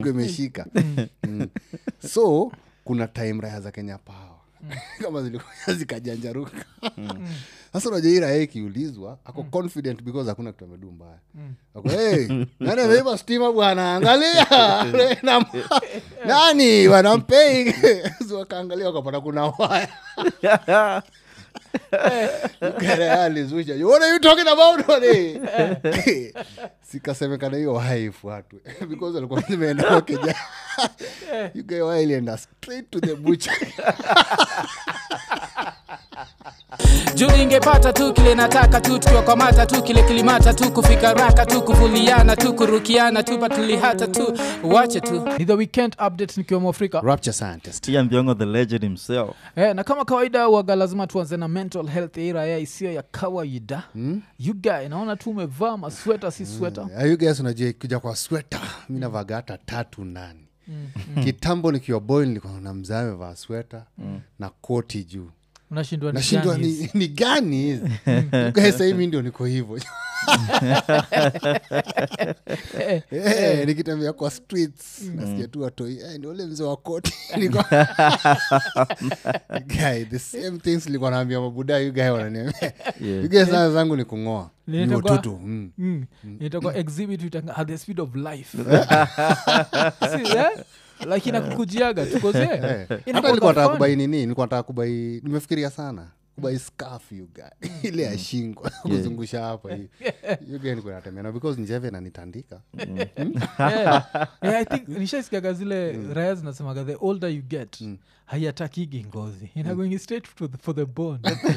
imeshika mm. so kuna time raya za kenya pawa kama zilikuwa zikajanjaruka sasa unajua hii raya ikiulizwa ako confident because hakuna kitu amedu mbaya ako hey, nani ameiba stima bwana angalia Na- nani wanampei wakaangalia wakapata kuna waya alizusha what are you talking about honey?" sikasemekana hiyo waya ifuatwe because walikuwa zimeenda kwa keja you guy waya ilienda straight to the butcher juu ningepata tu kile nataka tu tukiwakwamata tu kile kilimata tu kufika raka tu kuvuliana tu kurukiana tu patulihata tu wache tu ni the weekend update nikiwemo afrika rapture scientist Ian Biongo the legend himself Eh, na kama kawaida waga lazima tuanze na mental health ya iraya isiyo ya kawaida mm? yuga naona tu umevaa masweta si sweta Mm. you guys unajua kuja kwa sweta mi navaga hata tatu ndani kitambo nikiwa boy nilikuwa na mzaa amevaa sweta na koti juu unashindwa ni nashindwa gani hizi? ni, ni gani hizi You guys, sahii mi ndio niko hivo Eh, nikitembea kwa streets nasikia tu watoi eh, ni ule mzee wa koti Niko- Guy, the same things nilikuwa naambia mabuda you guy wananiambia You guys, sana zangu ni kung'oa ni Linaitwa- watoto mm. Mm. itakuwa exhibit itanga at the speed of life Si, eh? like inakukujiaga tukoze Eh, hata nilikuwa nataka kubai nini nilikuwa nataka kubai nimefikiria sana kubai scarf you guy ile ya shingo kuzungusha hapa hii you guy nilikuwa natembea na because njeve nanitandika i think nishaisikiaga zile raya zinasemaga the older you get haiatakigi ngozi inagoingi straight to the, for the bone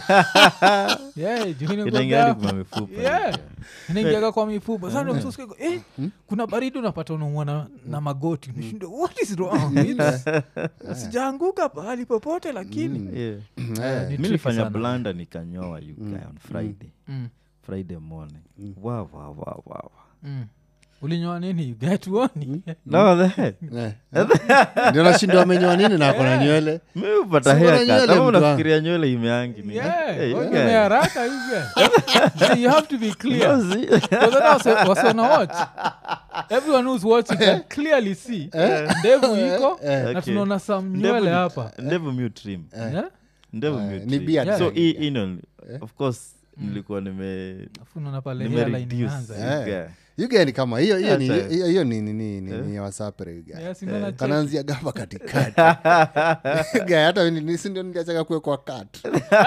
yeah, juu inakuwaga- inaingia hadi kwa mifupa Yeah. inaingiaga kwa mifupa Sasa ndio mtu usikie, eh, kuna baridi unapata unaumwa na, na magoti Unashindwa, what is wrong It's- sijaanguka pahali popote lakini Yeah. Eh, ni mi tricky nilifanya sana. blanda nikanyoa you guy on friday Mm, friday morning wow, wow, wow, wow. mm. ulinyoa nini gatuoni no the head Eh, eh. ndio nashindwa amenyoa nini na akona nywele mi upata Si bora haircut. nywele Ama mtu unafikiria nywele imeangi ni- Hey, you guy. haraka you have to be clear No, see? wasona watch everyone who's watching can clearly see ndevu iko na Okay. tunaona some Ndevu nywele ni- hapa ndevu mi utrim Yeah? ndevu mi Eh, utrim. ni beard Yeah. so yani. hii hii ndo- of course nilikuwa nime Alafu unaona pale nime hairline reduce, inaanza. you Eh. guy. you guy ni kama hiyo hiyo ni Sasa- hiyo hiyo ni ni ni ni ni ya wasapere you guy Yes, unaona check. kanaanzia gava katikati Guy, hata mi ni- si ndio niliachaga kuwekwa kat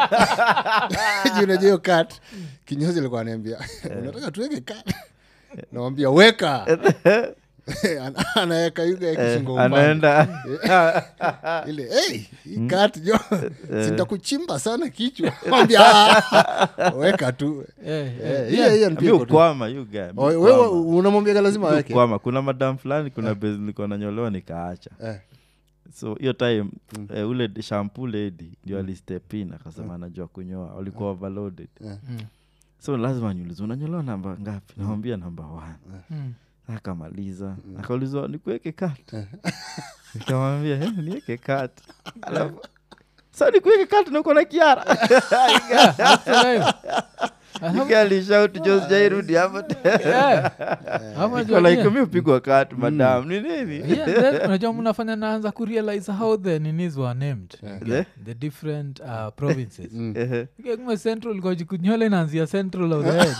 juu unajua hiyo kat kinyozi alikuwa aniambia unataka tuweke kat nawambia weka Ana- anaweka yuga kishingo upande. anaenda ile hey, hii kat jo sitakuchimba sana kichwa Mwambia, "Ah, weka tu Eh, eh. Eh, hiyo hiyo ni mi pia iko tu. ukwama you guy, mi Oh, wewe ukwama. unamwambiaga lazima Mi aweke ukwama kuna madam fulani kuna base nilikuwa nanyolewa nikaacha Eh. so hiyo time eh, ule d- shampoo lady ndio alistepin akasema anajua kunyoa walikuwa overloaded Mm. so lazima niulize unanyolewa namba ngapi nawambia namba one Mm. akamaliza akaulizwa nikuweke kat nikamwambia "Eh, niweke kat alafu sa nikuweke kat nauko na kiara Sasa hiyo. Alafu- alishaut josjairudi hapo Yeah. Alafu unajua nini? like mi upigwa kat madam ni nini Yeah, then unajua mnafanya naanza kurealize how the ninis were named Eh? the different uh, provinces Ehe. Okay, kumbe central kojikunywele inaanzia central of the head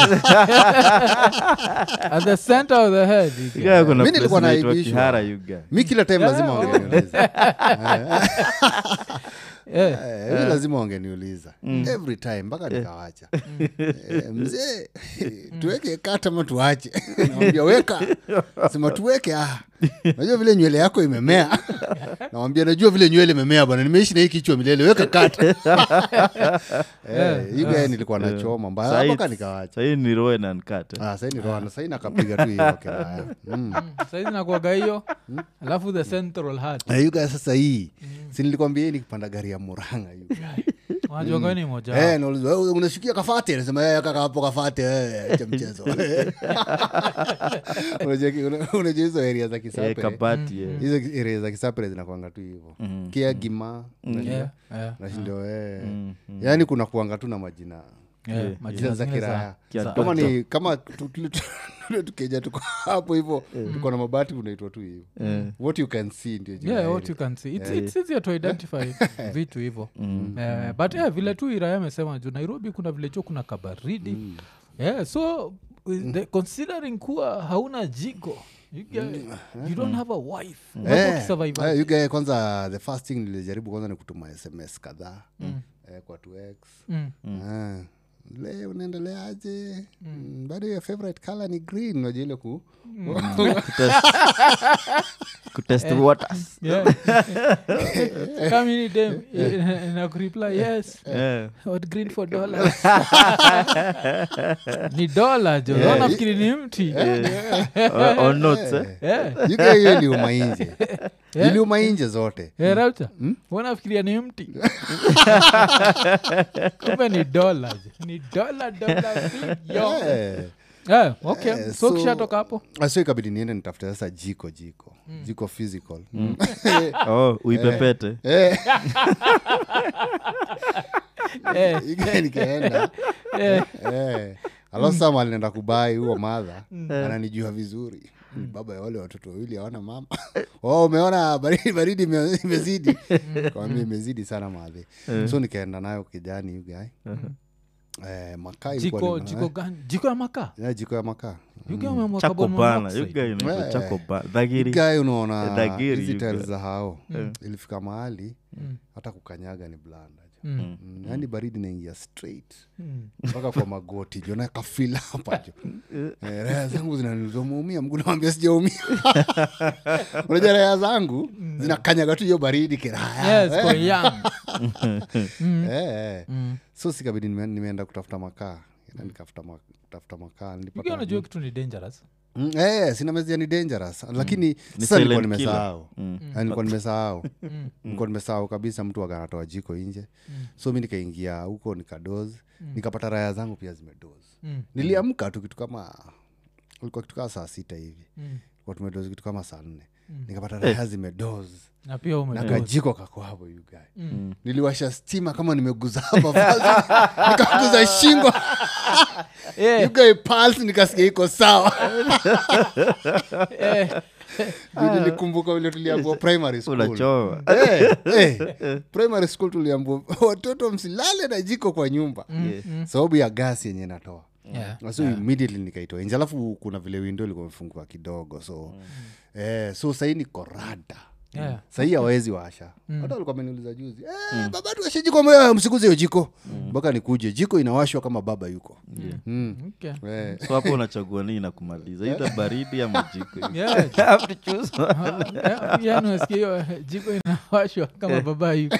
at the center of the head you get. Yeah, kuna Mi place nilikuwa inaitwa naibishwa. kihara you guy. mi kila time lazima Yeah, wangeniuliza Yeah. Eh, mi lazima wangeniuliza every time mpaka nikawacha Eh, mzee tuweke kata ama tuache nawambia weka sema tuweke ah. najua vile nywele yako imemea nawambia najua vile nywele imemea bwana nimeishi na hii kichwa milele weka kata Eh, hii guy nilikuwa nachoma mbaya Sahi- mpaka nikawacha sahii ni roe na nkate Ah, sahii ni roana sahii nakapiga tu hiyo kiraya mm. saizi nakuaga hiyo alafu the central heart Eh, you guys sasa hii si nilikwambia hii nikipanda gari ya muranga you guys. unajuaga ni moja Eh, nauliza, "Wewe unashikia kafate nasema "Eh, kaka hapo kafate eh, cha mchezo Unajua ki- una- unajua hizo area za Eh, kisapere kabati eh. hizo area za kisapere zinakwanga tu hivo kia gima Yeah, yeah. nashindo eh. Mm, yaani kuna kuanga tu na majina Yeah, Yeah, majina jina za zingine za- kiraya Kia za- kama Doctor. ni kama tu- tule- tule tukeja tuko hapo hivo tuko na mabati unaitwa tu hivo Eh. what you can see ndio jina yeah ya what area. you can see it's, it's easier to identify vitu hivo Eh, but yeah, vile tu iraya amesema juu nairobi kuna vile chuo kuna kabaridi yeah, so with the, considering kuwa hauna jiko you, get, you don't have a wife Unafaa Eh, ukisurvive eh, you guy kwanza the first thing nilijaribu kwanza ni kutuma sms kadhaa eh, kwa tux Mm. Ah, le unaendeleaje Mm, bado your favorite color ni green unajua ile ku kutest waters Yeah. Come in, dem, na kureply yes Yeah. what green for dollars ni dola jo yeah. nafikiri ni mti Or- or notes, eh? Yeah. You guy hiyo iliuma inje iliuma inje zote Eh, Rauta, wanafikiria ni mti kumbe ni dola jo. ni dola dola big, yo. Eh. Eh, okay Eh, so so- kishatoka hapo Ah, so ikabidi niende nitafute sasa jiko jiko jiko physical oh uipepete Eh, Eh, you guy nikaenda eh, Eh, alafu saa mali naenda kubai huo madha ananijua vizuri Ni baba ya wale watoto wawili hawana mama oh, umeona baridi baridi ime- imezidi kawambia imezidi sana madhi so nikaenda nayo kijani yugae eh, makaa ilikuwa jiko ni- jiko gani jiko ya makaa eh, jiko ya makaa Yuki ameamua chako carbon bana monoxide. yuga inaitwa Eh. chako bana dhagiri gae unaona Dagiri, hizi you tiles guy. za hao ilifika mahali hata kukanyaga ni blanda Mm. Mm, yaani baridi naingia straight Mm. mpaka kwa magoti jo nakafila hapa jo Eh, raya zangu zinaniuliza umeumia mguu nawambia sijaumia unajua raya zangu zinakanyaga tu hiyo baridi kiraya Yes, kwa young. Eh, eh. Mm. so sikabidi nime- nimeenda kutafuta makaa Enda nikafuta ma- kutafuta makaa Yuki nilipata anajua kitu ni dangerous Mm, eh, sina mezia ni dangerous lakini Ni sasa nilikuwa silent killer. nimesahau Mm. Eh, nilikuwa nimesahau Mm. nilikuwa nimesahau kabisa mtu akanatoa jiko nje so mi nikaingia huko nikadoz nikapata raya zangu pia zimedoz Mm. niliamka tu kitu kama ulikuwa kitu kama saa sita hivi Mm. kwa tumedozi kitu kama saa nne nikapata raya zimedoz na pia na ume kajiko kako hapo you guy Mm. niliwasha stima kama nimeguza hapa vazi nikaguza shingo Eh, you guy pulse nikasikia iko sawa eh, Juu nilikumbuka vile tuliambua primary school unachoa Eh, eh, primary school tuliambua watoto msilale na jiko kwa nyumba sababu ya gasi yenye natoa yeah. so immediately nikaitoa nje alafu kuna vile windo ilikuwa imefungua kidogo so eh, so sahii niko rada Yeah. sahii hawawezi washa hata walikuwa ameniuliza juzi eh, baba tuashe jiko Mbona msikuze hiyo jiko mpaka nikuje jiko inawashwa kama baba yuko mm. Okay. eh, so hapo unachagua nini na kumaliza idha baridi ama jiko Yeah. Have to choose. Ah, eh, yaani unasikia hiyo eh, jiko inawashwa kama baba yuko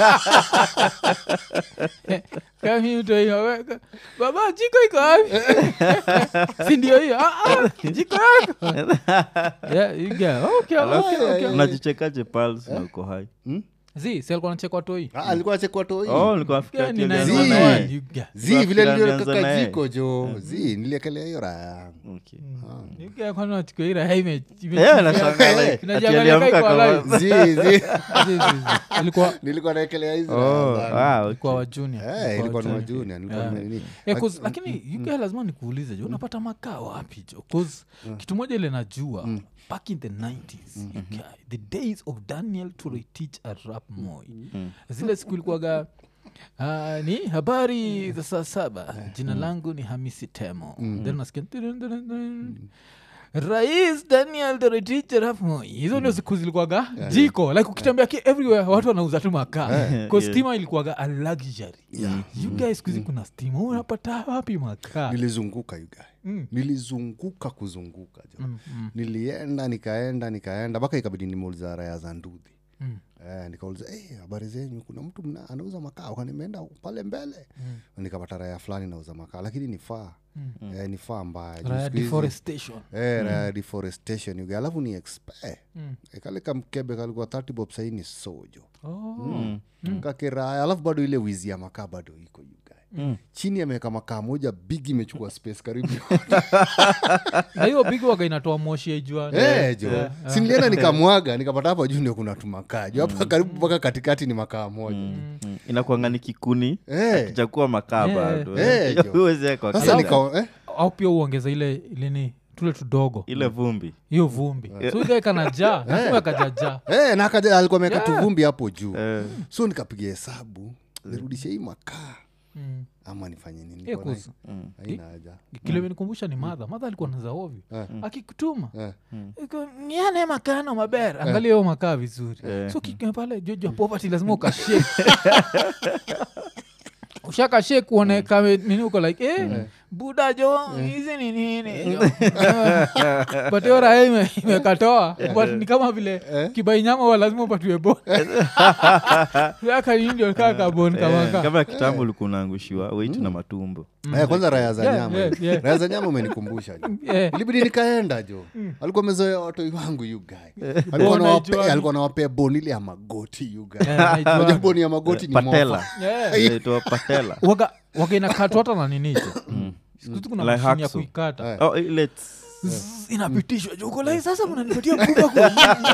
kami utoiweka baba jiko iko wapi si ndio hiyo Ah, ah, jiko yako Yeah, you get- okay, okay, okay. unajichekaje pals na uko hai Zi, si alikuwa anachekwa toi ah, alikuwa achekwa toi oh nilikuwa nafikiria Yeah, ni ati nine alianza Zii. one na one, yeye. you get. zi Kwa vile fikira alianza niliokaka na yeye. jiko jo zi niliekelea hiyo raya Okay. You get, kwani unachukua ile hai ime- ime- Yeah, nashangaa Eh, like, ati inajiangalia aliamka iko kama- alive. zi zi Zi, zi, zi. ilikuwa nilikuwa naekelea hizi Oh, raya zangu. ah, okay. ilikuwa wa junior. Eh, Ilikuwa ilikuwa ni wa wa junior. junior, nilikuwa Yeah. nime- nini. Yeah, 'cause- lakini uk lazima nikuulize jo unapata makaa wapi jo 'Cause kitu moja ile najua back in the 90s UK, the days of daniel turetich arap moy zile siku ilikuwaga ah, ni habari za saa saba jina langu ni hamisi temo then nasikia tirin, tirin, tirin. rais daniel toretich arap moy hizo ndio siku zilikuwaga jiko like ukitembea ki everywhere watu wanauza tu makaa yeah. stima ilikuwaga a luxury you guys skuhizi kuna stima unapata wapi makaa nilizunguka you guy Mm. nilizunguka kuzunguka jo Mm, mm, nilienda nikaenda nikaenda mpaka ikabidi nimeuliza raya za ndudhi mm. Eh, nikauliza "Eh, habari zenyu kuna mtu mna, anauza makaa Kwa nimeenda pale mbele nikapata raya fulani nauza makaa lakini ni faa eh, ni faa mbaya Juu Raya siku hizi- deforestation eh, raya deforestation you guy. alafu ni expe Mm. Eh, kale kamkebe kalikuwa 30 bob sahii ni sojo Oh. mm. kakiraya alafu bado ile wizi ya makaa bado iko you guy chini ameweka makaa moja big imechukua space karibu na hiyo bigi waga inatoa moshi ya juani Eh, jo sinilienda nikamwaga nikapata hapa juu ndio kuna tumakaa juu hapa karibu mpaka katikati ni makaa moja Mm. inakuanga ni kikuni Eh. kichakua makaa Eh. bado Eh, jo. Huwezi weka sasa kila- nika eh? au pia uongeza ile ilini tule tudogo ile vumbi hiyo vumbi so ikaekana jaa nasema kajajaa Eh, na akaja alikuwa ameweka Yeah. tuvumbi hapo juu Eh. so nikapiga hesabu nirudishe hii makaa Mm. ama nifanye nini Hiyo Niko na- kuhusu. haina haja kile imenikumbusha ni madha madha alikuwa naza ovyo Eh. akikutuma Eh. iko, niane makaa na mabere angalia hiyo makaa vizuri Eh. so kika pale jojo poverty lazima ukashek ushakashek uone kame nini uko like eh, buda jo hizi ni nini jo but hiyo raha ime- imekatoa but ni kama vile kibainyama wa lazima upatiwe bon aka ndio kaa kabon Eh, kamaka kama kitambo ulikuwa unaangushiwa weitu na matumbo Eh, kwanza raya za Yeah, nyama yeah, yeah. raya za nyama umenikumbusha jo Eh, ilibidi nikaenda jo alikuwa amezoea watoi wangu you guy alikuwa Bona nawapea- ijuani. alikuwa nawapea boni ile ya magoti you guy eh, naijua. Unajua boni ya magoti ni patela mofa Yeah. inaitwa patela waga waga inakatwa hata na ninicho sikuzi kuna Like mashini ya hacksaw. kuikata Eh. oh, ile Zzz, inapitishwa juko lai sasa mnanipatia mbuga kwa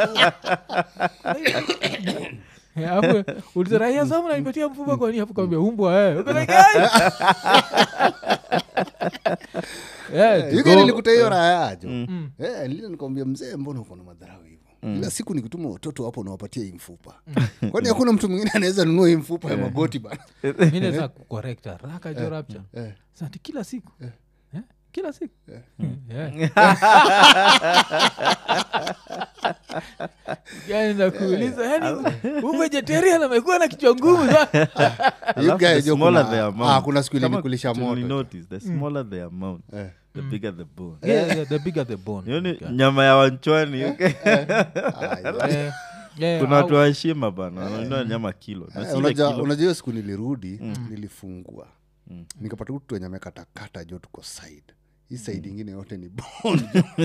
nini? Eh, alafu uliza raia sasa mnanipatia mfupa kwa nini hapo kambia umbwa eh Uko like, "Ai!" Eh, yuga go- nilikuta hiyo raya jo Mm. Eh, nilile nikamwambia mzee mbona uko na madharau hivyo kila siku nikituma watoto hapo nawapatia hii mfupa kwani hakuna mtu mwingine anaweza nunua hii mfupa ya magoti bana mi naweza kucorrect haraka jo rapture eh. Sati kila siku Eh, kila siku Eh. yani nakuuliza yani uvegetarian amekuwa na kichwa ngumu sana. You Alafu guys, the jo, smaller kuna- the amount. ah, kuna siku Kama ilinikulisha kitu moto nilinotice, the smaller the amount Eh. the bigger the bone Yeah, yeah, the bigger the bone. hiyo ni Yeah. nyama ya wanchwani okay? Ah, Eh, yeah, kuna watu au- waheshima bana wananunua nyama kilo na Eh, si ile unajua kilo. unajua hiyo siku nilirudi nilifungua nikapata kutu wenye amekatakata jo tuko side hii side ingine yote ni bone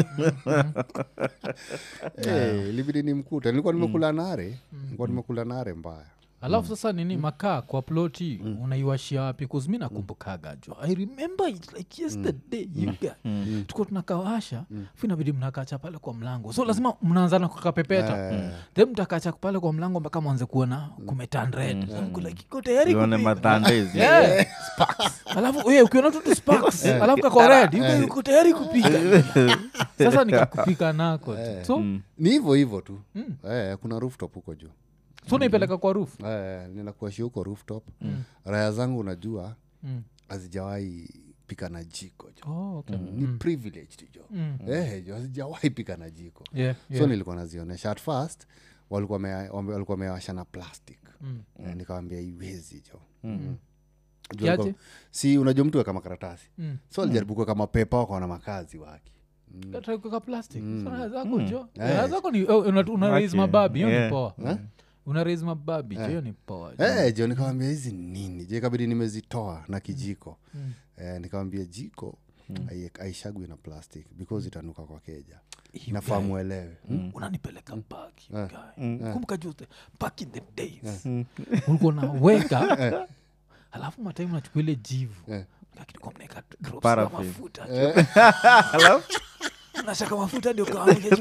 Eh, ilibidi nimkuta nilikuwa nimekula nare nilikuwa nimekula nare mbaya alafu sasa nini makaa kwa ploti unaiwashia wapi kuzmi nakumbukaga jo i remember it like yesterday you guys tuko tunakawasha fu inabidi mnakacha pale kwa mlango so lazima mnaanzana kukapepeta then mtakacha pale kwa mlango mpaka mwanze kuona kumetandred iko tayari Uone kupika. matandezi Yeah. alafu we, ukiona tu tu sparks alafu kako red yuko- uko tayari kupika sasa nikakupika nako tu. so ni hivyo hivyo tu eh, kuna rooftop huko juu so naipeleka kwa roof eh, ninakuashia huko rooftop raya zangu unajua Mm. hazijawahi pika na jiko jo Oh, okay. ni privilege tu jo Mm. eh, jo hazijawahi pika na jiko Yeah, so yeah. nilikuwa nazionyesha at first walikuwa wame- wame- walikuwa wamewasha na plastic Mm. Eh, nikawambia iwezi jo Mm. Juu Kiaje? walikuwa- si unajua mtu weka makaratasi Mm. so alijaribu kuweka mapepa wakaona makazi wake Try kuweka plastic So raha zako jo Eh. raha zako ni oh, una, una raise Okay. mababi hiyo ni Yeah. poa una raise mababi jo hiyo ni poa jo. Eh, jo nikawambia hizi nini je kabidi nimezitoa na kijiko eh, nikawambia jiko hai- haishagwi na plastic because itanuka kwa keja nafaa mwelewe Hmm? unanipeleka back you guy. kumbuka juzi back in the days ulikuwa naweka alafu mataimu nachukua ile jivu Eh. lakini mnaeka drops za Paraffin. mafuta alafu nashaka mafuta ndio kawaida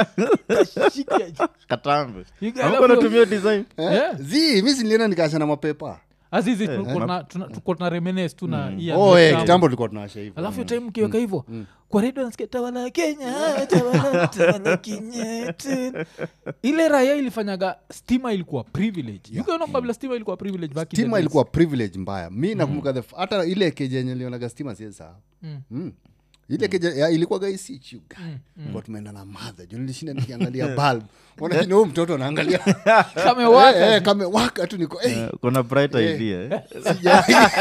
kashika katambe You guys Hakuwa alafu- natumia design Yeah. zi mi silienda nikaasha na mapepa azizi tuko tuna remenes tu na hii ya oh, eh, kitambo. kitambo tulikuwa tunawasha hivyo alafu time mkiweka hivyo kwa redio nasikia tawala ya kenya tawala tawala kinyetu ile raya ilifanyaga stima ilikuwa privilege yukaona kabla stima ilikuwa privilege back in the stima days. ilikuwa privilege mbaya mi nakumbuka the f- hata ile keja yenye lionaga stima siesa Mm. mm. ile keja ya, ilikuwa gaisichuga mm. tumeenda na madha juu nilishinda nikiangalia bulb onakini huu mtoto anaangalia Kamewaka. Eh, eh, kamewaka tu niko eh, Eh, kuna bright idea eh? sija-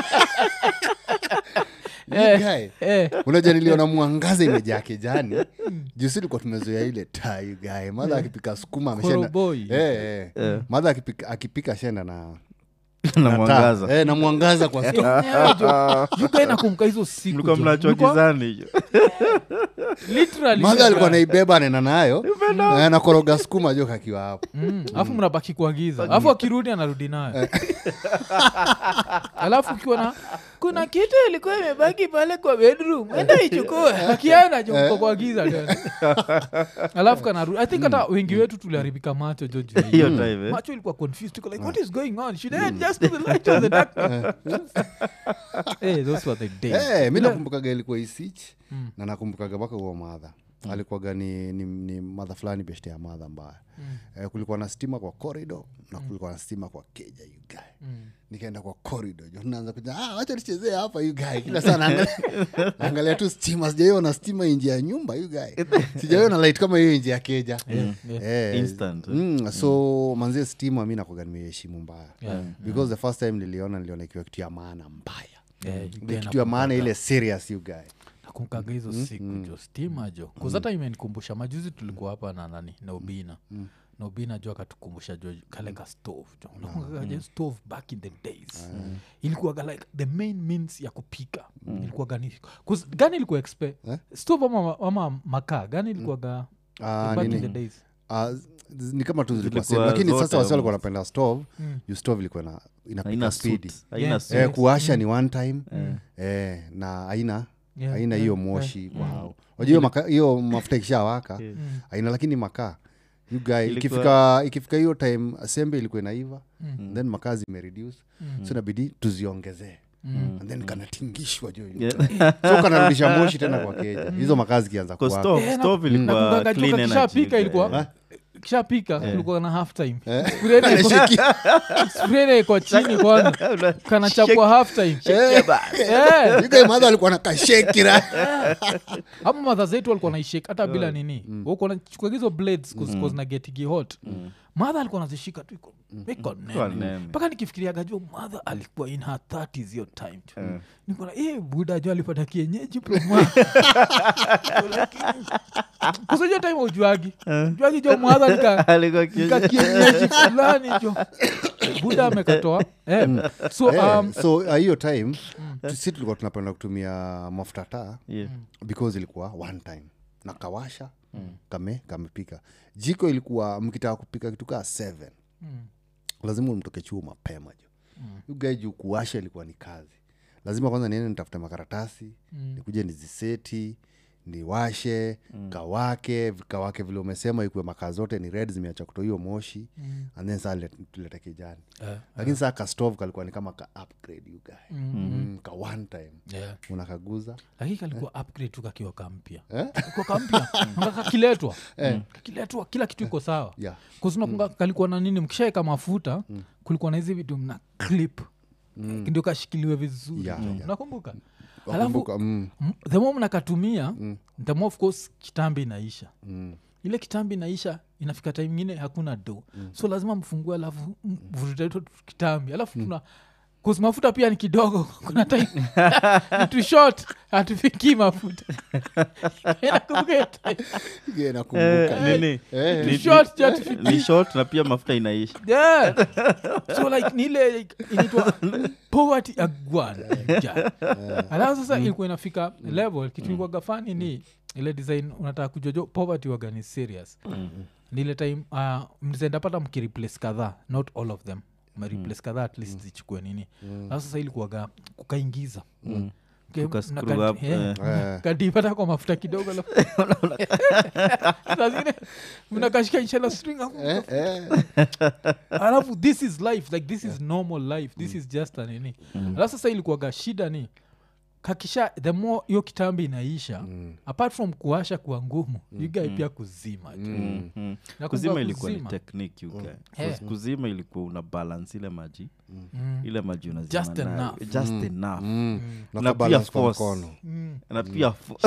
Eh, You guy. eh, unajua niliona mwangaza imejaa kejani jusi likuwa tumezoea ile tai gae madha akipika sukuma ameshenda Koroboi. eh, eh. madha akipika, akipika shenda na na mwangaza Eh, na mwangaza kwa sto yuka nakumka hizo siku mlikuwa jo. mnachwa Mlikuwa- gizani hiyo literally madha alikuwa naibeba nena nayo eh, nakoroga skuma jo kakiwa hapo Mm, alafu mnabaki kuagiza alafu akirudi anarudi nayo alafu ukiwa na kuna kitu ilikuwa imebaki pale kwa bedroom enda ichukue akiana jo kuagiza tena alafu kanarudi i think hata wengi wetu tuliharibika macho jo juu ya hiyo. hiyo time eh. macho ilikuwa confused tuko like what is going on should i adjust to the light of the darkness hey, those were the days Eh, mi Ile- nakumbukaga ilikuwa isich na nakumbukaga mpaka huo madha alikuwaga ni, ni, ni madha fulani beshte ya madha mbaya eh, kulikuwa na stima kwa corridor na kulikuwa na stima kwa keja you guy nikaenda kwa corridor jo naanza kuja ah, wacha nichezee hapa you guy kila saa naangalia naangalia tu stima sijaiona stima nje ya nyumba you guy sijaiona light kama hiyo nje ya keja Yeah. Eh, Instant, eh. mm, so manzie stima mi nakwaga nimeheshimu mbaya Yeah. because the first time niliona niliona ikiwa kitu ya maana mbaya Eh, Ni kitu ya maana ile serious you guy nakumkaga hizo siku jo stima jo kuzata imenikumbusha majuzi tulikuwa hapa na nani na ubina na ubina jo akatukumbusha jo kale ka stove jo nakumbukaga je stove back in the days ilikuwaga like the main means ya kupika ilikuwaga ni 'cause gani ilikuwa expe stove ama, ama makaa gani ilikuwaga Ah, back in nini? the days Ah, z- ni kama tu zilikuwa Zilikuwa same, lakini zote sasa wasi walikuwa almost. wanapenda stove juu stove ilikuwa na inapika haina spidi suit, haina Yeah. suit. eh, kuwasha ni one time eh, na aina Yeah, aina yeah, hiyo moshi kwa hao wajua hiyo maka- hiyo mafuta ikishawaka aina lakini makaa you guy Ilikuwa- ikifika ikifika hiyo time sembe ilikuwa inaiva then makaa zimereduce so inabidi tuziongezee and then kanatingishwa jo hiyo Yeah. so kanarudisha moshi tena kwa keja hizo makaa zikianza Kwa kuwaka stove- Eh, na- stove ilikuwa nakumbukaga jo clean energy, kakishapika eh. ilikuwa kishapika kulikuwa na half time Spray iko- spray iko chini kwanza kanachapwa half time Eh. You guy madha alikuwa na kashekira ama madha zetu walikuwa naishek hata bila nini walikuwa nachukua hizo blades na getigi hot madha alikuwa nazishika tu iko iko Kwa nene nene. mpaka nikifikiriaga jo madha alikuwa in her 30s hiyo time tu nikona eh buda jo alipata kienyeji proma kusojo time ujuagi juagi jo madha nika Alikuwa kienyeji. nika kienyeji fulani jo buda amekatoa eh. so Eh, um, so uh, hiyo time tu- si tulikuwa tunapenda kutumia mafuta taa Yeah. because ilikuwa one time na kawasha kame kamepika jiko ilikuwa mkitaka kupika kitu kaa seven lazima mtoke chuo mapema jo mm. guy juu kuwasha ilikuwa ni kazi lazima kwanza niende nitafute makaratasi nikuje niziseti niwashe kawake kawake vile umesema ikuwe makaa zote ni red zimeacha kutoa hiyo moshi and then saa let- tulete kijani eh, lakini saa kastove kalikuwa ni kama ka upgrade you guy mm, ka one time yeah. unakaguza lakini kalikuwa upgrade tu kakiwa kampya Kalikuwa kampya Nga kakiletwa kakiletwa kila kitu iko sawa yeah. kuznakunga kalikuwa na nini mkishaeka mafuta kulikuwa na hizi vitu mna clip ndio kashikiliwe vizuri Yeah, yeah. nakumbuka alafu Wakumbuka, mm, m- the more mnakatumia the more of course kitambi inaisha mm. ile kitambi inaisha inafika time ingine hakuna do so lazima mfungue alafu mvurute tu kitambi alafu tuna cause mafuta pia ni kidogo kuna time ni too short hatufikii mafuta Nakumbuka hiyo time. Yeah, nakumbuka Nini? Eh, Ni- Ni short, ni- just ni short na pia mafuta inaisha yeah. so like ni ile like, inaitwa poverty agwan alafu sasa ilikuwa inafika level kitu ilikuwaga fani ni ile design unataka kujojo poverty waga ni serious ni ile time uh, mzendapata mkireplace kadhaa not all of them mreplace kadhaa at least zichukue nini alafu sasa ilikuwaga kukaingiza Ke- Kuka mna screw kati- up, yeah. eh. kadipata kwa mafuta kidogo alafu- Saa zingine mnakashika ishela string hapo Eh, eh. alafu this is life like this is normal life this is just a nini alafu sasa ilikuwaga shida ni kakisha the more hiyo kitambi inaisha apart from kuasha kuwa ngumu you guy pia kuzima tu. Mm. Mm. Nakumbuka kuzima ilikuwa ni kuzima. technique you guy. Eh. Because kuzima ilikuwa una balance ile maji Mm. ile maji unazima Just nayo. enough. just enough Mm. Na Na kubalance pia kwa force. mkono Mm. na pia fo-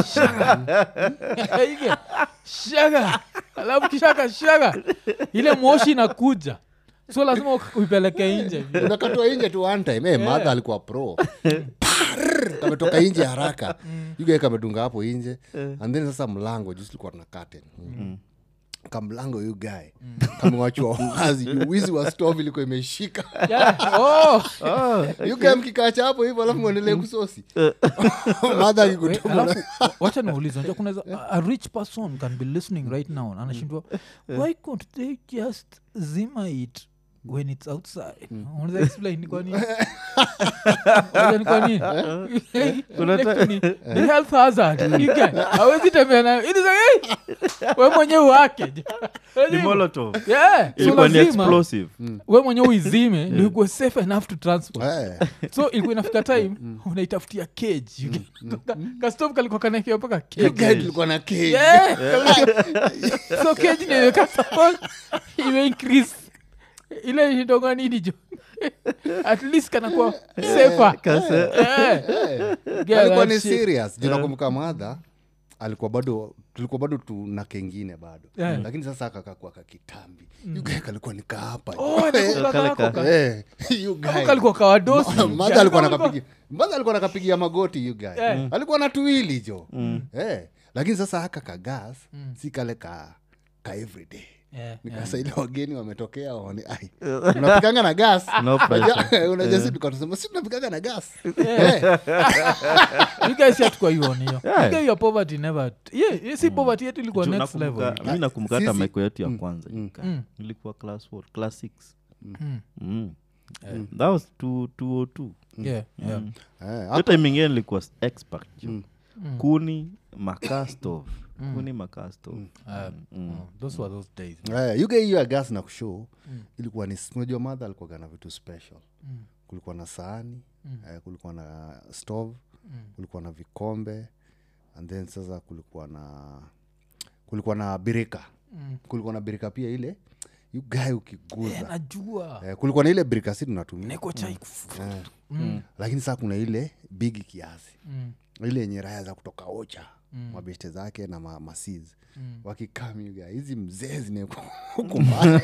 Ige, shaga alafu kishaka shaga ile moshi inakuja so lazima u- uipeleke nje unakatwa inje tu one time hey, madha alikuwa pro Parrr, kametoka inje haraka yugae kamedunga hapo inje and then sasa mlango juu tulikuwa tuna curtain mm. kamlango yu gae kamewachwa wazi juu wizi wa stov ilikuwa imeshika Yeah. Oh. yugae mkikacha hapo hivyo alafu mwendelee kusosi madha Wait, akikutuma alafu wa- wacha niulize unajua kuna a, a rich person can be listening right now na anashindwa why can't they just zima it when it's outside unaweza explain ni kwa nini Unajua ni kwa nini Kuna Like ta- ni- ni health hazard You get- hawezi tembea nayo It is like, hey, we mwenyewe wake ni molotov Yeah, so ilikuwa ni lazima explosive we mwenyewe uizime ndio ikuwe safe enough to transport Eh, so ilikuwa inafika time unaitafutia cage You get- ka- kastov kalikuwa kanaekewa mpaka yu cage gae tulikuwa na cage. Yeah, so cage ndio imeweka support, ime increase ile idonga nini jo at least kanakuwa safer Yeah. Yeah, alikuwa that ni shit. serious juu nakumbuka madha alikuwa bado tulikuwa bado tuna kengine bado Yeah. lakini sasa akakakua kakitambi yugae kalikuwa nikaapa Oh, nakumbuka Kale kako ka- ka- Eh, you guy. kako kalikuwa kawadosi Madha alikuwa nakapigia madha alikuwa nakapigia magoti you guy Eh. alikuwa na tuwili jo eh, lakini sasa haka kagas si kale ka ka everyday Yeah, nikasa ile wageni wametokea waone ai unapikanga na gas No pressure. unajua si tukatusema si tunapikanga na gas you guys hatukua ioni hiyo Yeah. You guys, your poverty never yeah, yeah, si poverty yetu ilikuwa Juu next level nakumbuka- mi nakumbuka hata Sisi- maiko yetu ya kwanza Mm. ilikuwa class what? class six Mm. Mm. that was two- 202 yeah, yeah. Eh, hiyo time ingine nilikuwa s- expert jo Mm. kuni makastov kuni makastov Uh, oh, those were those days Eh, you get hiyo ya gas na kushow ilikuwa ni unajua madha alikuwaga na vitu special kulikuwa na sahani eh, kulikuwa na stove kulikuwa na vikombe and then sasa kulikuwa na kulikuwa na birika kulikuwa na birika pia ile you guy ukiguza najua eh, kulikuwa na ile birika si tunatumia neko chai eh, lakini saa kuna ile bigi kiasi Mm. ile yenye raya za kutoka ocha mm. mabeshte zake na ma, masiz mm. wakikamiga hizi mzee zinekumbana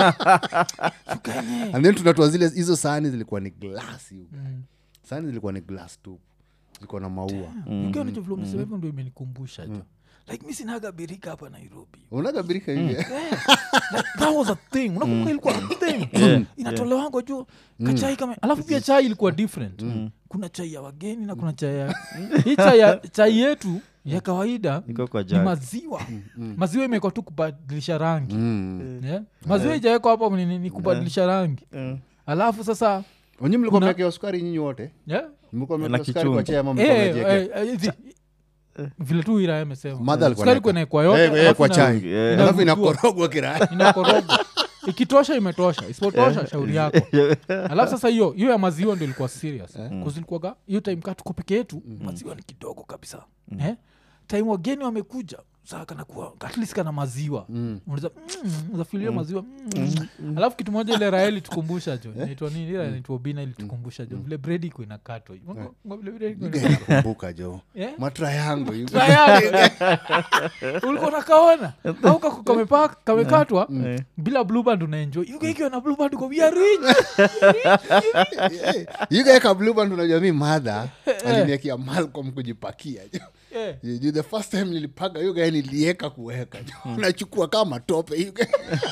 and then tunatoa zile hizo sahani zilikuwa ni glasi mm. sahani zilikuwa ni glass tu zilikuwa na maua ukionichovilomesema hivyo ndo imenikumbusha jo like mi sinaga birika hapa nairobi unagabirika hivi like, that was a thing unakumbuka ilikuwa a thing inatolewango juu kachai kama alafu pia chai ilikuwa different kuna chai ya wageni na kuna chai ya hii chai, ya, chai yetu ya kawaida iko kwa ni jag maziwa maziwa imekwa tu kubadilisha rangi mm. yeah? maziwa ijawekwa hapo ni, ni kubadilisha rangi alafu sasa wenye mlikuwa mmewekewa sukari nyinyi wote yeah? mlikuwa Na mmewekewa sukari kwa kichungi. chai ama mlikuwa Eh, mmejiekea? eh, eh, zi- vile tu ira amesema Mother alikuwa Sukari anaweka- kunaekwa yote, Eh, eh, alafu kwa ina- chai Eh. alafu inavutiwa. inakorogwa kiraya inakorogwa ikitosha imetosha isipotosha shauri yako alafu sasa hiyo hiyo ya maziwa ndio ilikuwa serious kuzilikuwaga hiyo time kaa tuko peke yetu maziwa ni kidogo kabisa eh? time wageni wamekuja saa kanakuwa at least kana maziwa unaweza mm, unafikiria maziwa mm. alafu kitu moja ile raeli tukumbusha jo naitwa nini ile naitwa bina ilitukumbusha jo vile bredi iko inakatwa hivi. Unga- unga vile bread iko inakatwa. kumbuka jo Eh? matra yangu you- Tayari. ulikuwa nakaona au kako kamepa- kamekatwa bila blueband unaenjoy yuko ikiwa na blueband uko we are rich yugaeka blueband unajua mi madha aliniekea malcom kujipakia jo Eh. Ju- the first time nilipaga yugae nilieka kuweka jo nachukua kama tope yugae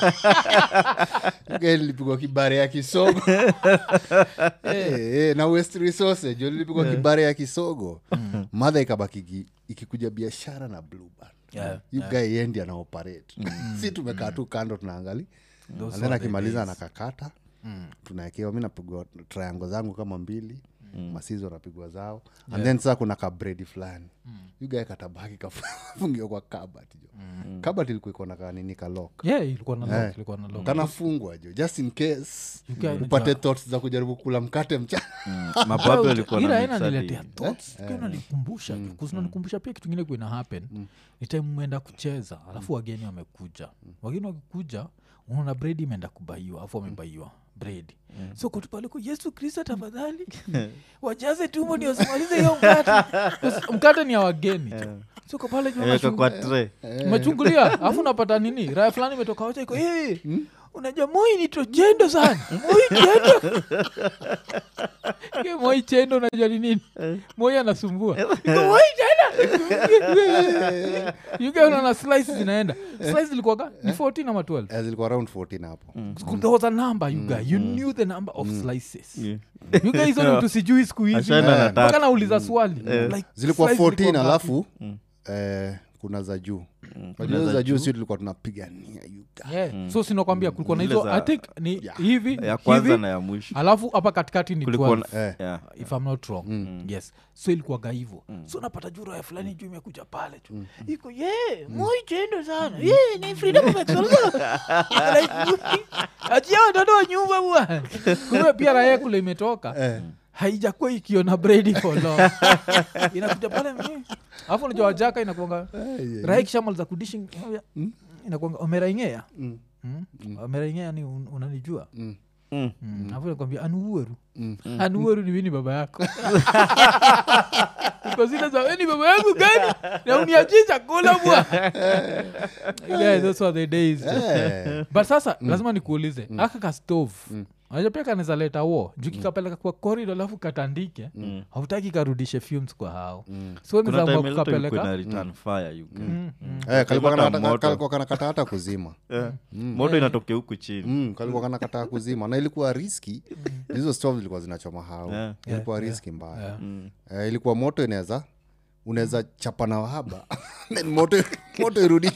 yugae nilipigwa kibare ya kisogo Eh, eh, na west resource jo nilipigwa kibare ya kisogo madha ikabaki iki- ikikuja biashara na blueband Yeah, yugae yendi anaoperate si tumekaa tu kando tunaangali Those and then were the akimaliza days. anakakata tunaekewa mi napigwa triango zangu kama mbili masizo napigwa zao and then saa kuna kabredi fulani yugae katabaki kafungiwa kwa kabat jo kabat ilikuwa iko na kanini kalok yeah ilikuwa na lock, Eh. ilikuwa na lock. kanafungwa jo just in case You guy upate unajua- thoughts za kujaribu kula mkate mchana mababu alikuwa Ila na aina mix hadi- niletea thoughts Kiwa unanikumbusha kuzinanikumbusha pia kitu ingine kuina happen ni time umeenda kucheza alafu wageni wamekuja wageni wakikuja unaona bredi imeenda kubaiwa alafu wamebaiwa bredi so kutupaleko yesu kristo tafadhali wajaze tumbo ndio simalize hiyo mkate Kus- mkate ni ya wageni so ko pale juu Weka unachungu- kwa tray. umechungulia alafu unapata nini raya fulani imetoka wacha iko hey, unajua moi ni tojendo sana moi chendo Ke moi chendo unajua ni nini moi anasumbua Iko, moi chendo you guys unaona slice zinaenda slice zilikuwaga ni 14 ama 12 Eh, zilikuwa around 14 hapo School, there was a number you guys you knew the number of slices Yeah. you guys only tusijui siku hizi Ashaenda na mpaka tatu. nauliza swali like, zilikuwa slice 14 ngapi? alafu eh, kuna za juu Unajua hizo za juu si tulikuwa tunapigania you guys. yeah. so sinakwambia kulikuwa na Zile hizo za- i think ni Yeah. hivi ya kwanza hivi na ya mwisho alafu hapa katikati ni kulikuwa 12 na- Eh. yeah. if i'm not wrong yes so ilikuwaga hivo so napata jura ya fulani juu imekuja pale tu iko ye moichendo sana ye ni freedom of expression Like, achia watoto wa nyumba bwana kumbe pia raya kule imetoka Eh. haijakuwa ikiona bredi for long inakuja pale mm. alafu unajua wajaka inakuanga raya kishamaliza kudishi inakuanga omeraingea Mm. Mm. omeraingea ni un- unanijua Mm. Mm. Mm, alafu nakwambia anuueru Mm. anuueru ni mini baba yako Uko zile za "Eh, ni baba yangu gani na uniachie chakula bwa yeah, those were the days Eh. but sasa lazima nikuulize aka ka stove aja pia kanaweza leta wo juu kikapeleka kwa korido alafu katandike hautaki karudishe fumes kwa hao so kuna nizamua time ilikuwa kukapeleka ina return fire you guys. Mm, mm. Eh, kalikuwa Hata kanakata- moto. kalikuwa kanakata hata kuzima Eh, moto inatokea huku chini mm, kalikuwa kanakataa kuzima na ilikuwa riski hizo stove zilikuwa zinachoma hao Yeah. ilikuwa riski mbaya Yeah. Mm. eh, ilikuwa moto inaweza unaweza chapa na wahaba then moto, moto irudi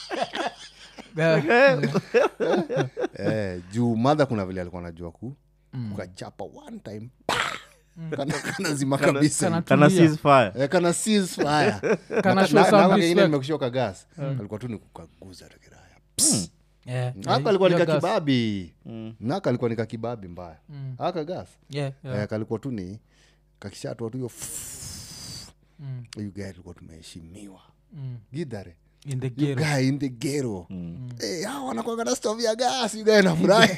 Yeah. eh, juu madha kuna vile alikuwa najua ku ukachapa one time kana, kana zima kabisa Kana kana tulia. seize fire Eh, kana seize fire Kana show some respect. nimekushoka gas alikuwa tu ni kukaguza tukiraya Yeah, aka yeah, alikuwa hiyo gas. nikakibabi naka alikuwa nikakibabi mbaya aka gas Yeah, yeah. Eh, kalikuwa tu ni kakishatwa tu hiyo Mm, hiyo gari ilikuwa tumeheshimiwa mm. gidhare in the You ghetto. guy in the gero wanakwanga na stove ya gas you guy nafurahi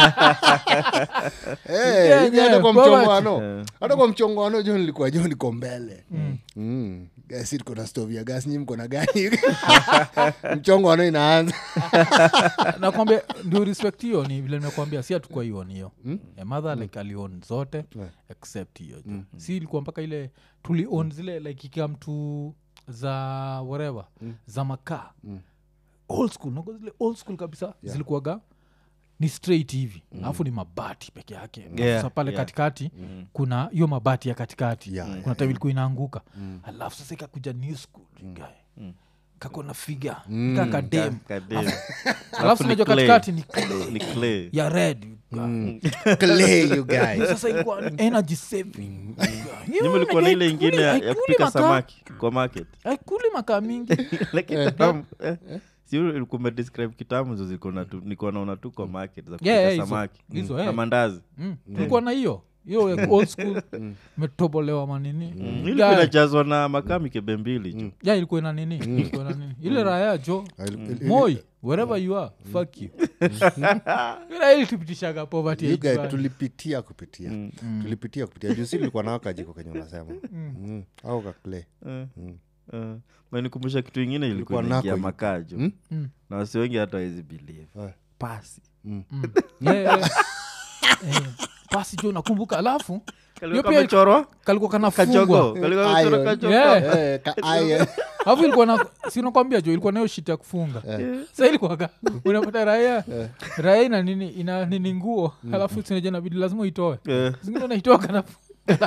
Eh, Yeah, you guy yeah, hata kwa poverty. mchongoano hata kwa mchongoano jo nilikuwa jo niko mbele Mm. Guys, si tuko na stove ya gas nyi mko na gani mchongoano inaanza nakwambia ndio respect hiyo ni vile nimekwambia si hatukua ion hiyo mm? mother like alion zote Yeah. except hiyo mm. si ilikuwa mpaka ile tulion zile like ikam tu za whatever mm. za makaa mm. old school nago zile old school kabisa yeah. zilikuwaga ni straight hivi alafu ni mabati peke yake Yeah, sasa pale yeah. katikati kuna hiyo mabati ya katikati Yeah, kuna time ilikuwa inaanguka alafu sasa ikakuja new school guy kakona figa kakadem Kadem. alafu ni unajua clay. katikati ni clay ni clay ya red clay you guys sasa ilikuwa ni energy saving nyuma ilikuwa na ile ingine ya, ya kupika samaki kwa market aikuli makaa mingi like kitamu eh, si ulikuwa umedescribe kitamu zo zilikuwa na tu- nilikuwa naona tu kwa market za kupika Yeah, yeah, hizo. samaki Hizo, Mm. eh. na mandazi Mm, tulikuwa na hiyo hiyo ya old school metobolewa manini ilikuwa inajazwa na makaa mikebe mbili ju ya ilikuwa ina nini ilikuwa ina nini ile raya jo Il- il- moi wherever you are fuck you ila ilitupitishaga poverty you guys age bana. tulipitia kupitia tulipitia kupitia juu si tulikuwa nao kajiko kenye unasema Mm. au kakle Eh, manikumbusha kitu ingine ilikuwa Ilikuwa inaingia nako makaa ju Mm? Mm. na wasi wengi hata wawezi believe Eh. pasi Yeah, yeah. Eh, pasi jo nakumbuka alafu hiyo kalikuwa pia kamechorwa kalikuwa kachogo kanafungwa kalikuwa kamechorwa Iron. kachogo Yeah. Eh, ka- iron. alafu ilikuwa na sinakwambia jo ilikuwa nayo shit ya kufunga sa ilikuwaga unapata raya raya ina nini ina nini nguo alafu sinaja nabidi lazima uitoe Eh. zingine naitoa kanafu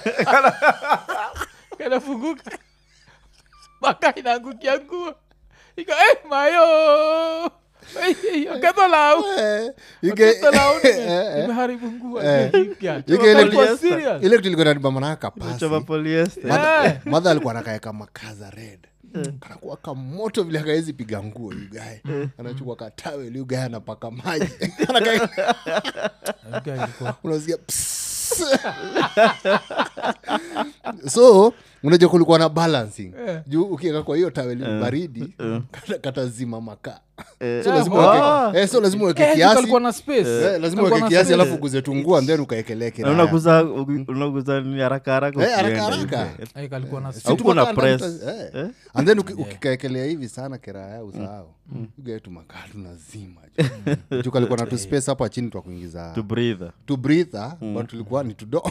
kanafunguka maka inaangukia nguo iko eh, mayo akatolau Eh, you get- akatolau Eh, eh. imeharibu nguo Eh. Ipya. You get ile- Alikuwa serious. ile kitu ilikuwa nanibamanaaka pasi choma polyester Eh. madha alikuwa nakaeka makaza red kanakuwa kamoto vile akaezi piga nguo yugae anachukua katawel yugae anapaka maji Anakaeka- Okay, ilikuwa- unasikia psss. so unajua kulikuwa na balancing Eh. juu ukieka kwa hiyo taweli baridi kata- katazima makaa Eh, so lazima ah. uweke- eh, so lazima uweke Eh, kiasi kalikuwa na space. Eh, lazima Kalikuwa uweke na kiasi space. alafu uguze tungua and then ukaekelea Na kiraya unaguza unaguza ni haraka haraka Eh, haraka ukienda haraka. hivi. Eh, kalikuwa na Si space. Haukuwa na tumekaa ndani press. tuta- eh. Eh? and then uki- ukikaekelea hivi sana kiraya usahau ugae tumakaa tunazima juu kalikuwa na tuspace hapa chini twa kuingiza to breathe to breathe but tulikuwa ni tudo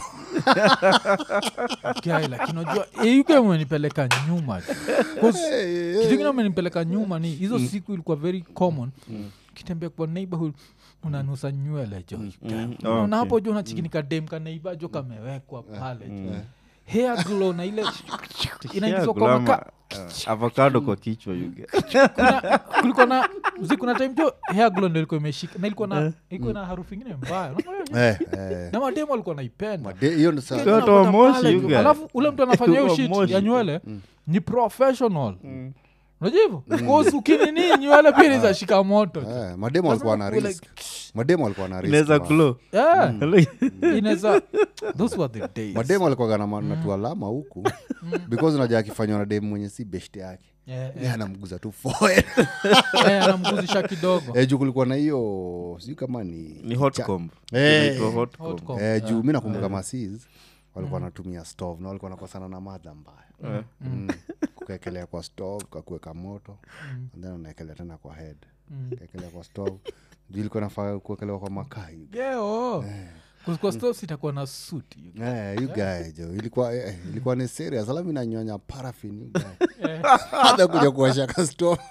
Guy, lakini unajua eh, you guy umenipeleka nyuma tu. 'Cause kitu kingine umenipeleka nyuma ni hizo siku ilikuwa very common kitembea kwa neighborhood unanusa nywele jo Oh, na okay. hapo jo nachikinika dem kaneiba jo kamewekwa pale jo hair glow na ile inaingizwa kwa Gulama, maka uh, avocado kwa kichwa yuge kuna kulikuwa na zi kuna time jo hair glow ndo ilikuwa imeshika na ilikuwa na ilikuwa na harufu ingine mbaya Eh, eh. na mademu alikuwa naipenda Made- hiyo ndo saa- Kwa watu wa Unapata Moshi, pale you tu. guys. alafu ule mtu anafanya hiyo Wa shit Moshi. ya nywele ni professional unajua hivyo Because ukinini nywele pia inaweza shika moto eh, mademo walikuwa na Lazima risk mademo walikuwa na risk inaweza man. glow Yeah, inaweza those were the days mademo alikuwa na ma- na tualama huku because unajua akifanywa na demu mwenye si best yake Yeah, Yeye anamguza tu forehead. Eh, anamguzisha kidogo eh, juu kulikuwa na hiyo sijui kama ni ni hot cha- comb Eh. Inaitwa hot Hot comb. comb. eh, juu mi nakumbuka masis walikuwa wanatumia stove na walikuwa nakosana na madha mbaya Eh. mm. kuekelea kwa stove kakuweka moto and then unaekelea tena kwa head kaekelea kwa stove juu ilikuwa nafaa kuekelewa kwa makaa hivi. Yeah, oh. Kwa stove itakuwa na suit you guys. Eh, you guy jo ilikuwa eh, ilikuwa ni serious alafu inanyonya parafin you guy. hata kuja kuwasha ka stove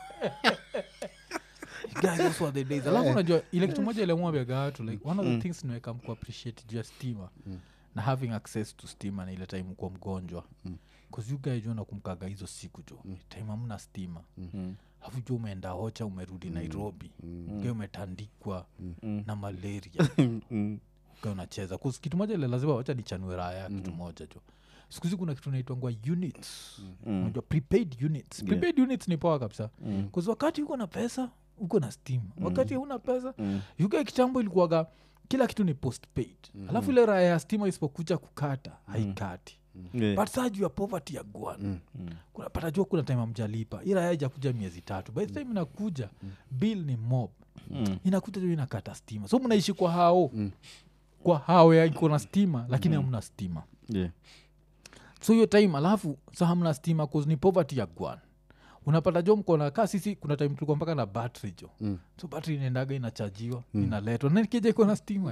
Guys, those were the days alafu unajua ile kitu moja ile mwambia watu like one of the things niweka mku appreciate juu ya stima na having access to stima na ile time kuwa mgonjwa bcause you guys jua nakumkaga hizo siku jo time amna stima alafu jua umeenda hocha umerudi nairobi mm. umetandikwa na malaria Mm. Ukiwa unacheza 'Cause kitu moja ile lazima wacha nichanue raya kitu moja jo siku hizi kuna kitu naitwangwa units unajua prepaid units prepaid units ni poa kabisa mm. wakati uko na pesa uko na steam wakati huna pesa mm. yuga kitambo ilikuwaga kila kitu ni postpaid mm. alafu ile raya ya stima isipokuja kukata haikati Yeah. but saa juu ya poverty ya gwan kunapata jua kuna time amjalipa ila haijakuja miezi tatu by the time inakuja bill ni mob inakuja juu inakata stima so mnaishi kwa hao kwa hao ya iko na stima lakini hamna stima Yeah. so hiyo time alafu sa hamna stima cause ni poverty ya gwan unapata jo mkona ka sisi kuna time tulikuwa mpaka na battery jo mm. so battery inaendaga inachajiwa mm. inaletwa nakija iko na stima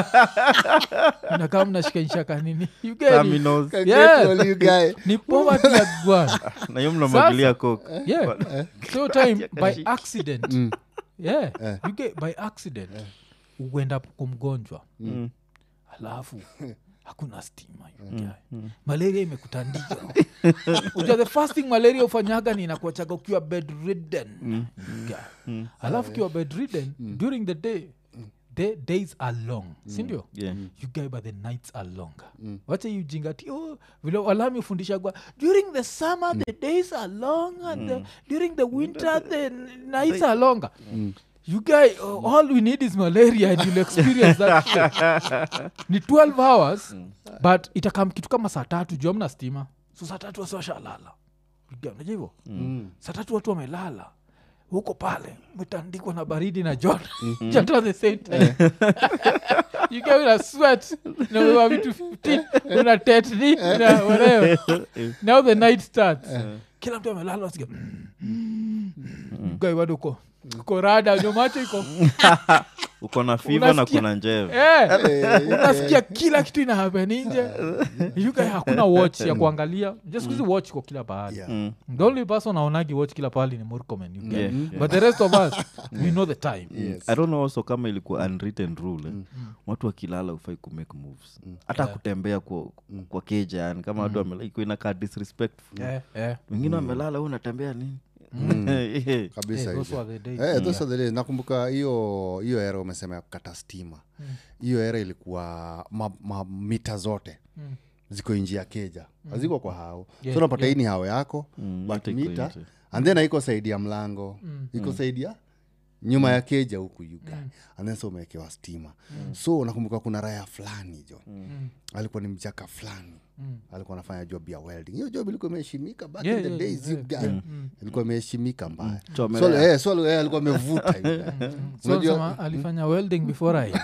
inakaa mnashikanisha kanini You get it? Terminals. Yeah. Well, you guy ni poverty ya gwan na hiyo mnamwagilia coke yeah so time by accident yeah you get by accident uenda kwa mgonjwa Mm. alafu hakuna stima you guy. malaria imekutandika uja the first thing malaria ufanyaga ni inakuachaga ukiwa bedridden you guy. alafu ukiwa bedridden during the day the days are long sindio Yeah. you guy but the nights are longer wacha you jingati oh, vile walami ufundishagwa during the summer the days are long and the, during the winter the nights are longer you guy uh, all we need is malaria and you'll experience that shit. ni 12 hours but itakam kitu kama saa tatu juu amna stima so saa tatu wasi washalala unajua hivo saa tatu watu wamelala huko pale umetandikwa na baridi na joto joto at the same time you get una sweat na vitu 15 una tetni na whatever now the night starts kila mtu amelala wasikia gai bado uko uko rada ndio macho iko uko na fiva na Unasikia- kuna njeve Eh, unasikia kila kitu ina happen nje yuka hakuna watch ya kuangalia just kuzi watch kwa kila pahali Yeah. Mm. the only person aonagi watch kila pahali ni murkomen you get. Yeah, yeah. but the rest of us we know the time Yes. i don't know also kama ilikuwa unwritten rule eh. watu wakilala ufai kumake moves hata kutembea kwa, kwa keja yani kama watu wamela- iko inakaa disrespectful Eh, eh. wengine wamelala huu unatembea nini Eh, kabisa Eh, those hivyo. were the days. Eh, those are the days. nakumbuka hiyo hiyo era umesema ya kukata stima hiyo era ilikuwa ma, ma, mita zote ziko nji ya keja haziko kwa hao Yeah, so unapata hii ni hao yako Mm, but yote iko mita nje. and then haiko saidi ya mlango iko saidi ya nyuma ya keja huku yuga and then so umewekewa stima so nakumbuka kuna raya fulani jo alikuwa ni mjaka fulani Mm. alikuwa anafanya job ya welding hiyo job ilikuwa imeheshimika back Yeah, in the yeah, days yeah, you guy yeah. Mm. ilikuwa imeheshimika mbaya Chomelea. So, eh, so, eh, alikuwa amevuta you guy. So Unajua- sema alifanya welding before I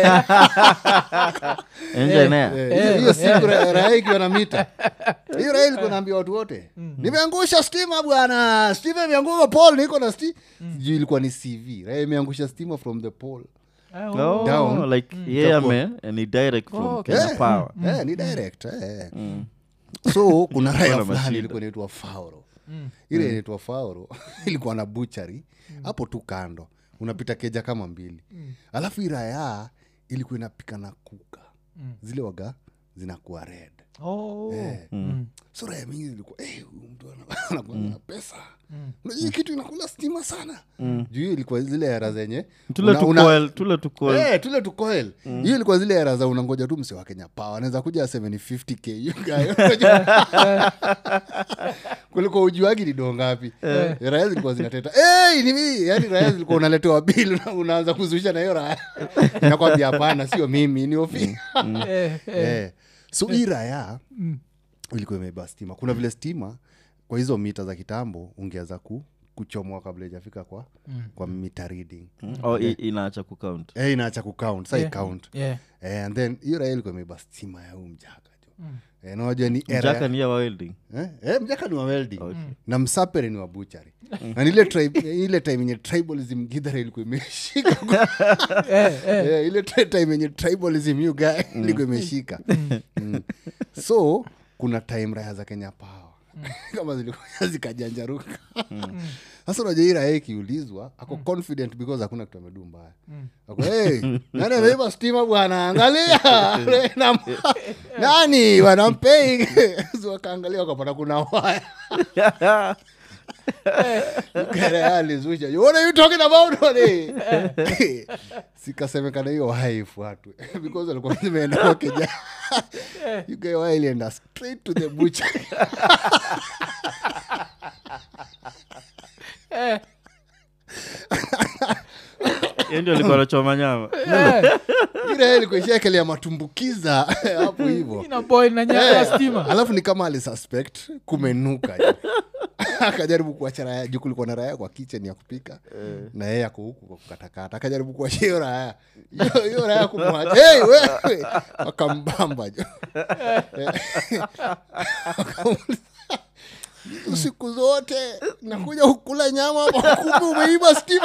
Engineer. Eh, Eh, hiyo- hiyo siku ra- raha ikiwa na mita hiyo raha ilikuwa naambia watu wote nimeangusha stima bwana stima imeanguka pol niko na sti sijui ilikuwa ni cv raha imeangusha stima from the pole Ah, Oh, Down. like yeye ame ni direct from Oh, okay. Kenya Eh, Power. eh, ni direct eh. so kuna raya Wana fulani mashida. ilikuwa inaitwa fauro ile inaitwa fauro ilikuwa na buchari hapo tu kando unapita keja kama mbili alafu iraya ilikuwa inapika na kuka zile waga zinakuwa red Oh. Eh. Mm. so raya mingi zilikuwa "Eh, huyu mtu ana- anakuwa na pesa unajua hii kitu inakula stima sana juu hiyo ilikuwa zile era zenye tule una- una- tukoel tule tukoel Eh, tule tukoel hiyo ilikuwa zile era za unangoja tu mse wa kenya pawa anaweza kuja 750k you guy. Unajua? kuliko ujuagi ni doo ngapi raya zilikuwa zinateta hey, ni mimi yani raya zilikuwa unaletewa bil una- unaanza kuzusha na hiyo raya inakwambia hapana sio mimi ni ofi Eh, eh. eh. so hii raya ilikuwa imebeba stima kuna vile stima kwa hizo mita za kitambo ungeweza ku kuchomoa kabla ijafika kwa kwa mita reading oh, i- inaacha kucount eh, inaacha kucount sa Yeah. count Yeah. eh, and then hiyo raha ilikuwa imebeba stima ya huu mjaka jo eh, nawajua ni era mjaka ni ya welding eh, eh, mjaka ni wa welding na msapere ni wa buchari na ile tribe, ile time yenye tribalism gidhara ilikuwa imeshika Eh, eh. Eh, ile tri- time yenye tribalism you guy ilikuwa imeshika Mm. so kuna time raya za kenya pawa kama zilikuwa zikajanjaruka sasa unajua hii raya ikiulizwa ako confident because hakuna kitu amedu mbaya ako hey, nani ameiba stima bwana angalia Na- nani wanampei so wakaangalia wakapata kuna waya alizusha what are you talking about buddy?" sikasemekana hiyo waya ifuatwe because alikuwa zimeenda kwa keja you guy waya ilienda straight to the butcher Eh, hiyo ndio alikuwa anachoma nyama eh. ile ilikuwa ishaekelea matumbukiza hapo hivo ina boy na nyaya ya stima alafu ni kama alisuspect kumenuka jo. akajaribu kuacha raya juu kulikuwa na raya kwa kitchen ya kupika na yeye ako huku kwa kukatakata akajaribu kuacha hiyo raya hiyo hiyo raya kumwacha hey, wewe wakambamba jo Wakamuuliza, siku zote nakuja kukula nyama hapa kumbe umeiba stima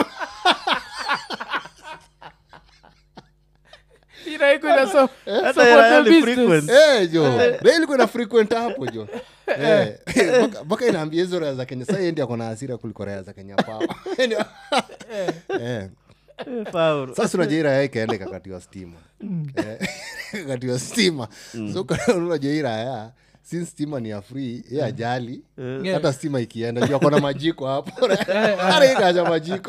ina iko ina so Hata support ya- ya the ni business. frequent. Eh, jo na ilikuwa na frequent hapo jo Eh, mpaka- mpaka inaambia hizo raya za kenya sa endi ako na hasira kuliko raya za kenya pawa Eh. Eh, Faulu. sasa unajua hii raya ikaenda ikakatiwa stima Eh, ikakatiwa stima so kana- unajua hii raya since stima ni ya free ye ajali hata stima ikienda juu akona majiko hapo ara ikaja majiko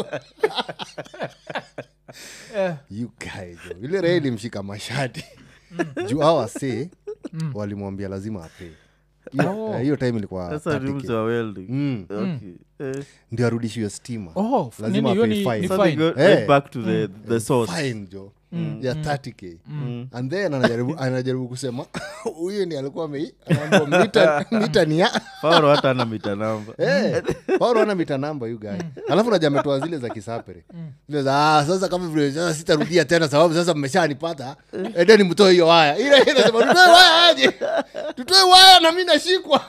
Eh, you guy jo ile raya ilimshika mashati juu awase walimwambia lazima apee hiyo eh, hiyo time ilikuwa Sasa 30K. rules wa welding. Mm. Okay. Eh, ndio arudishiwe stima oh, f- Lazima nini, hiyo apay ni- fine. ni so they fine. go Eh. right back to the, the source fine jo ya 30k and then anajaribu, anajaribu kusema huyu ndi alikuwa amei anaambiwa mita, mita ni ya Faulu hata ana mita namba Eh, Paulo ana mita namba yu guy alafu naja ametoa zile za kisapere zile za ah, sasa kama vile sasa sitarudia tena sababu sasa mmeshanipata edeni mtoe hiyo waya ile ile nasema tutoe waya aje tutoe waya na mi nashikwa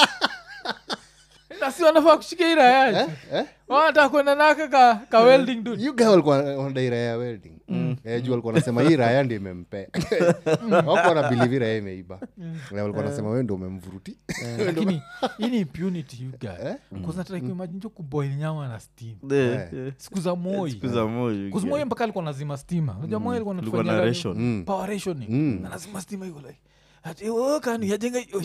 na si wanafaa kushika ira yaji eh? eh? wanataka kwenda naka ka, ka welding dude you guy walikuwa wanadai raya ya welding eh, juu walikuwa wanasema hii raya ndio imempea wako wanabilivi raya imeiba Na walikuwa wanasema wewe ndio umemvuruti lakini hii ni impunity you guy kuznataka kuimagine jo kuboil nyama na steam Eh, Eh. eh. siku za moi Siku za moyo Kuzi moi mpaka alikuwa nazima stima unajua moi alikuwa Kulikuwa na anatufanyia ration. nini? power rationing Mm. na lazima stima iko like ati wewe kani yajenga hiyo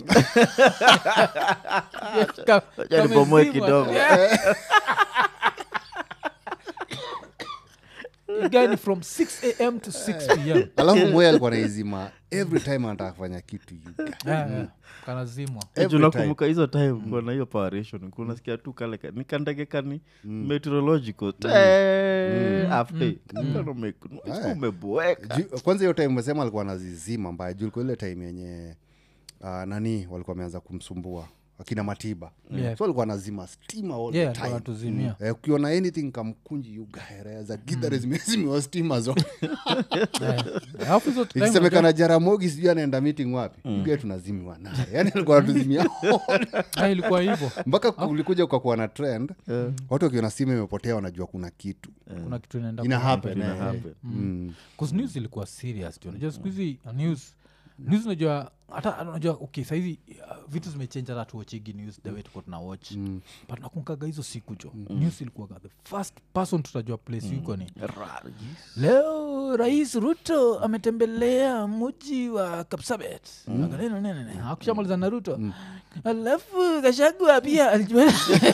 Ka- Wacha nibomoe kamezimwa. kidogo. Yeah. gani from 6 am to 6 pm alafu moya alikuwa naizima every time anataka kufanya kitu you guy. Yeah, yeah. kanazimwa Every Juu time. nakumbuka hizo time kuna hiyo paration kunasikia tu kale ka- nikandege kani meteorological te after Kakano ume- Aya. umeboeka Ju- kwanza hiyo time umesema alikuwa anazizima mbaya juu ilikuwa ile time yenye uh, nani walikuwa wameanza kumsumbua akina matiba Yeah. so alikuwa anazima stima all yeah the time anatuzimia Eh, ukiona anything kamkunji yugaera za gidhare zimezimiwa stima zote Yeah. alafu hizo time ikisemekana jaramogi sijui anaenda meeting wapi mm. tunazimiwa naye yani alikuwa anatuzimia Ah, ilikuwa hivyo mpaka kulikuja ukakuwa na trend watu wakiona simu imepotea wanajua kuna kitu kuna kitu inaenda ina ku- happen Ina eh. happen. Mm. 'Cause news ilikuwa serious tu unajua siku hizi uh, news news unajua hata unajua okay saizi uh, vitu zimechange hata tuwachigi news the way tuko tuna watch mm. but nakunkaga hizo siku jo mm. news ilikuwaga the first person tutajua place yuko ni leo rais ruto ametembelea mji wa kapsabet akanena nene nene akushamaliza na ruto alafu kashagwa pia alijua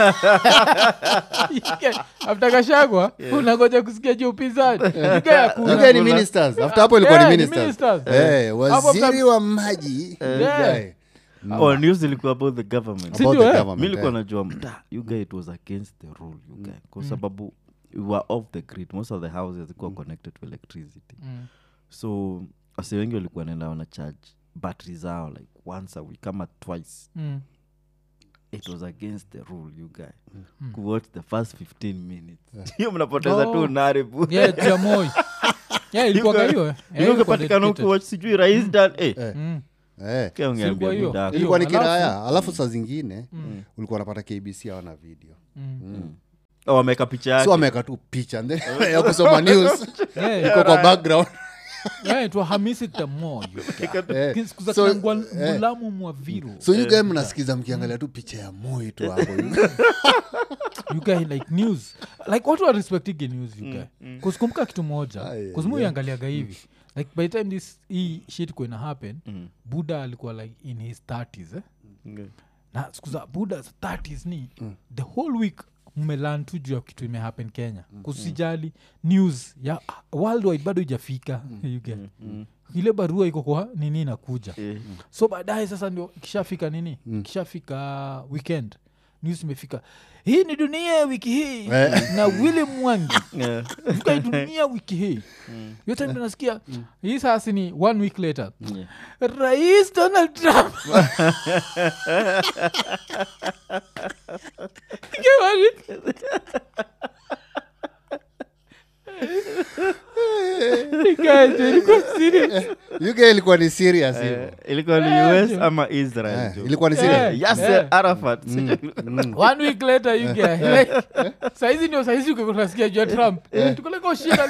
afta kashagwa unangoja kusikia juu upinzani Yuga hakuna. You guy ni ministers after hapo ilikuwa Yeah, ni ni ministers ministers. Eh, Hapo waziri after- wa maji you Yeah. guy. oh, news ilikuwa about the government Si About ndio, the eh? government, mi likuwa eh. najua mta you guy it was against the rule you guy kwa sababu we were off the grid most of the houses zikuwa connected to electricity Mm. so wase wengi walikuwa naenda wana charge battery zao like once a week kama twice Mm. it was against the rule you guy kuwatch the first 15 minutes hiyo mnapoteza Oh. tu naribu Yeah, juu ya Moi. Yeah, ilikuwaga hiyo, eh. Yeah, ilikuwa ukapatikana dedicated. huku sijui rais dan eh, Mm. Eh. kia ungeambia Silikuwa hiyo. buda yako. ilikuwa ni Alafu- kiraya alafu saa zingine ulikuwa unapata kbc awana video Oh, wameweka picha yake so ameweka tu picha and then ya kusoma news Yeah, iko kwa background yeah, it was Hamisi Tamo, you guy. Eh, Siku za so- kina Ngwa- ngulamu mwa viru so you guy mnasikiza mkiangalia tu picha ya moi tu hapo you guy like news like watu warespectige news you guy kuskumbuka kitu moja Aye, kuzimuiangaliaga hivi like by the time this hii shit kuina happen buddha alikuwa like in his 30s eh? Okay. na siku za buddha 30s ni the whole week mmelan tu juu ya kitu imehappen kenya kusijali news ya worldwide bado ijafika you get ile barua iko kwa nini inakuja Eh, so baadaye sasa ndio kishafika nini kishafika weekend news imefika hii ni dunia wiki hii na willi mwangi yeah. Fika hii dunia wiki hii hiyo time nasikia hii sasa ni one week later Yeah. rais donald trump Kiwani. Guys, ilikuwa serious. you guy ilikuwa ni serious hiyo Eh, ilikuwa ni Yeah, us jo. ama israel Eh, jo. ilikuwa ni Yeah. serious Yasser Yeah. arafat one week later you get like saizi ndio saizi ukikunasikia jua trump tukoleka ushira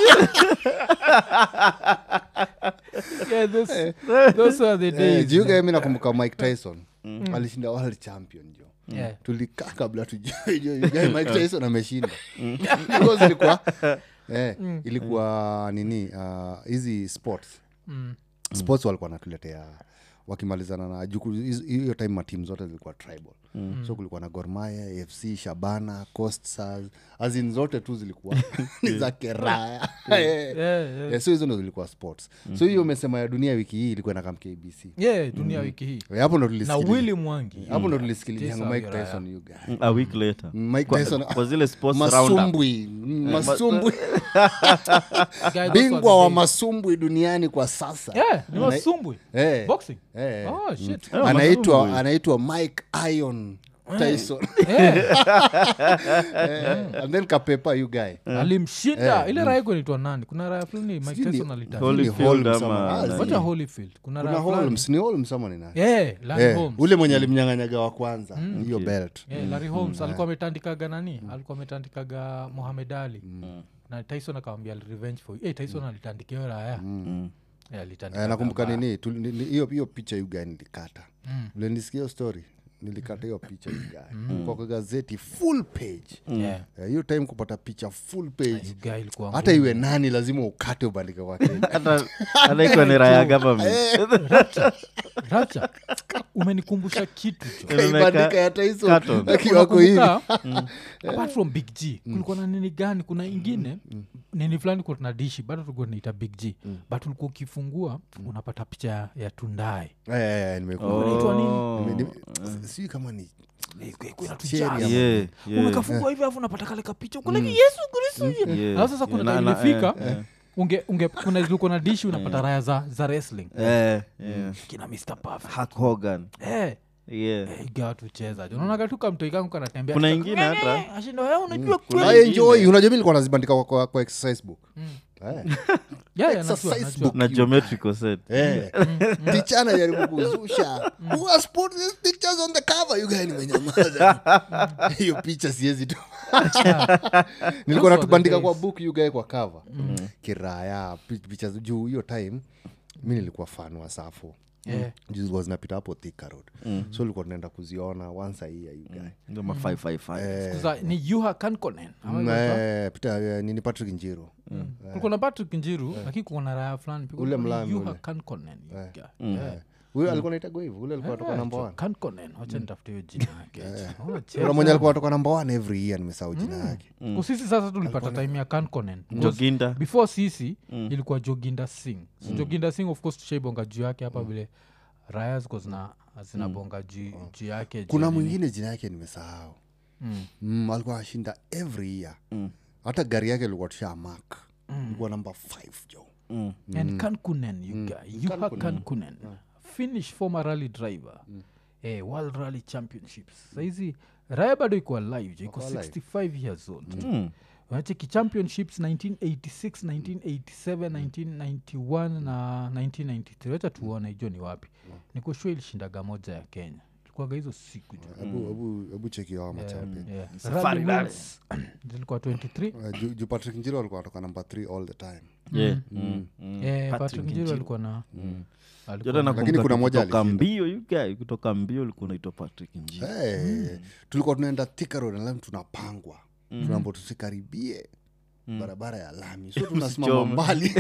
yeah, those, those were the Eh, days juu guy mi nakumbuka mike tyson alishinda world champion jo yeah. tulikaa kabla tujue jo you guy mike tyson ameshinda Because ilikuwa eh, ilikuwa nini ah, hizi sports Mm. sports walikuwa natuletea wakimalizana na juku- hizo- hiyo time matimu zote zilikuwa tribal so kulikuwa na gormaya afc shabana costars azin zote tu zilikuwa ni za keraya Eh. Yeah, yeah. Eh, so hizo ndo zilikuwa sports so hiyo umesema ya dunia wiki hii ilikuwa nakam kbc yeah dunia wiki hii Eh, hapo ndo na tulisikiliza- willi mwangi hapo ndo tulisikiliza Tisa mike Wiraya. tyson you guy. a week later mike kwa, tyson kwa zile sports roundup masumbwi masumbwi Guys, those were the bingwa wa days. masumbwi duniani kwa sasa yeah ni wasumbwi Eh. boxing Eh. oh shit Yeah, anaitwa masumbwi. anaitwa mike ion tyson yeah. Eh, and then kapepa you guy alimshinda ile raya kunaitwa nani kuna raya fulani mike Sijui ni- tyson alitaka Holy- Ni Holyfield Holmes ama ama- ah, nani? wacha holyfield kuna kuna raya fulani holmes ni holmes ama ni nani yeah larry Eh, holmes ule mwenye alimnyanganyaga wa kwanza hiyo belt yeah, larry holmes alikuwa ametandikaga nani alikuwa ametandikaga mohamed ali na tyson akawambia revenge for you. hey, tyson alitandika hiyo raya Yeah, alitandika Eh, nakumbuka mbaya. nini tu- ni- ni- hiyo hiyo picha yuga nilikata ule nisikia hiyo story nilikata hiyo picha yuga kwa kwa gazeti full page Yeah. Eh, hiyo time kupata picha full page You guy ilikuwa hata iwe nani lazima ukate ubandike kwa Kenya. hata hata iko ni raya government Rapture. umenikumbusha kitu jo kaibandika ya Tyson Carton. akiwa wako hivi Unakumbuka, apart from big g kulikuwa na nini gani kuna ingine nini fulani kuwa tuna dishi bado tulikuwa tunaita big g but ulikuwa ukifungua unapata picha ya- ya tundae Eh, eh, eh, nimekumbuka. Oh. Unaitwa nini? Nime- nime- sijui kama ni inatujaza. Cherry ama- Yeah, yeah. umekafungua hivi alafu unapata kale kapicha uko like yesu kristo Yeah, alafu sasa kuna yeah, time na- na- ilifika eh, eh. unge, unge kuna zilikuwa na dishi unapata raya za, za wrestling Eh, yeah. kina mr Perfect. Hulk Hogan. Eh, Yeah. eh, iga tucheza unaonaga tu kamtoi kangu kanatembea Kuna tu- ingine hata- ashindo "Eh, unajua kuna kweli." I enjoy unajua mi likuwa nazibandika kwa, kwa, kwa exercise book Eh. Yeah, yeah, najua, Exercise najua. book. na geometrical set Eh. ticha anajaribu kuzusha who has put these pictures on the cover you guys nimenyamaza hiyo picha siwezi tu nilikuwa Those natubandika were the kwa days. book you guys kwa cover kiraya pi- picha juu hiyo time mi nilikuwa fan wa safo Yeah. juu zilikuwa zinapita hapo Thika road so ilikuwa tunaenda kuziona once a year you guy ndio ma 555 Sasa ni yuha kankonen ama ilikuwa- Eh, Peter, eh, nini patrick njiro kulikuwa na patrick njiru lakini kuko na raya fulani pia. Ule Kulikuwa ni mlami yuha ule. kankonen you guy. Eh. huyo alikuwa naitagwa hivyo ule alikuwa toka Eh, namba jo, one kankonen wacha nitafute hiyo jina yake Unacheza. kuna mwenye alikuwa toka namba one every year nimesahau jina yake Kwa sisi sasa tulipata time ya kankonen joginda before sisi ilikuwa joginda sing so joginda sing of course tushaibonga juu yake hapa vile raya ziko zina zinabonga juu juu yake juu kuna nini. mwingine jina yake nimesahau Mm. mm, alikuwa anashinda every year hata gari yake ilikuwa tusha mak ilikuwa namba 5 jo Mm. and kankunen you guy yuha kankunen finnish former rally driver eh, world rally championships saizi raya bado iko alive jo iko 65 years old Mm. unacheki championships 1986 1987 1991 na 1993 wacha tuone hijo ni wapi nikoshua ilishindaga moja ya kenya ilikuwaga hizo siku jo hebu hebu hebu cheki hao machampion Yeah. Safari Rally rally. wins zilikuwa 23 Uh, juu juu patrick njiro alikuwa anatoka namba 3 all the time Yeah. Mm. Mm. Eh, Patrick patrick njiro Njiro. alikuwa na alikuwa Jota na- nakumbuka Lakini kuna tu moja kutoka alishinda. mbio you guy, kutoka mbio ulikuwa unaitwa patrick njio hey, tulikuwa tunaenda Thika road alafu tunapangwa tunaambo tusikaribie barabara ya lami so tunasimama Usichome. mbali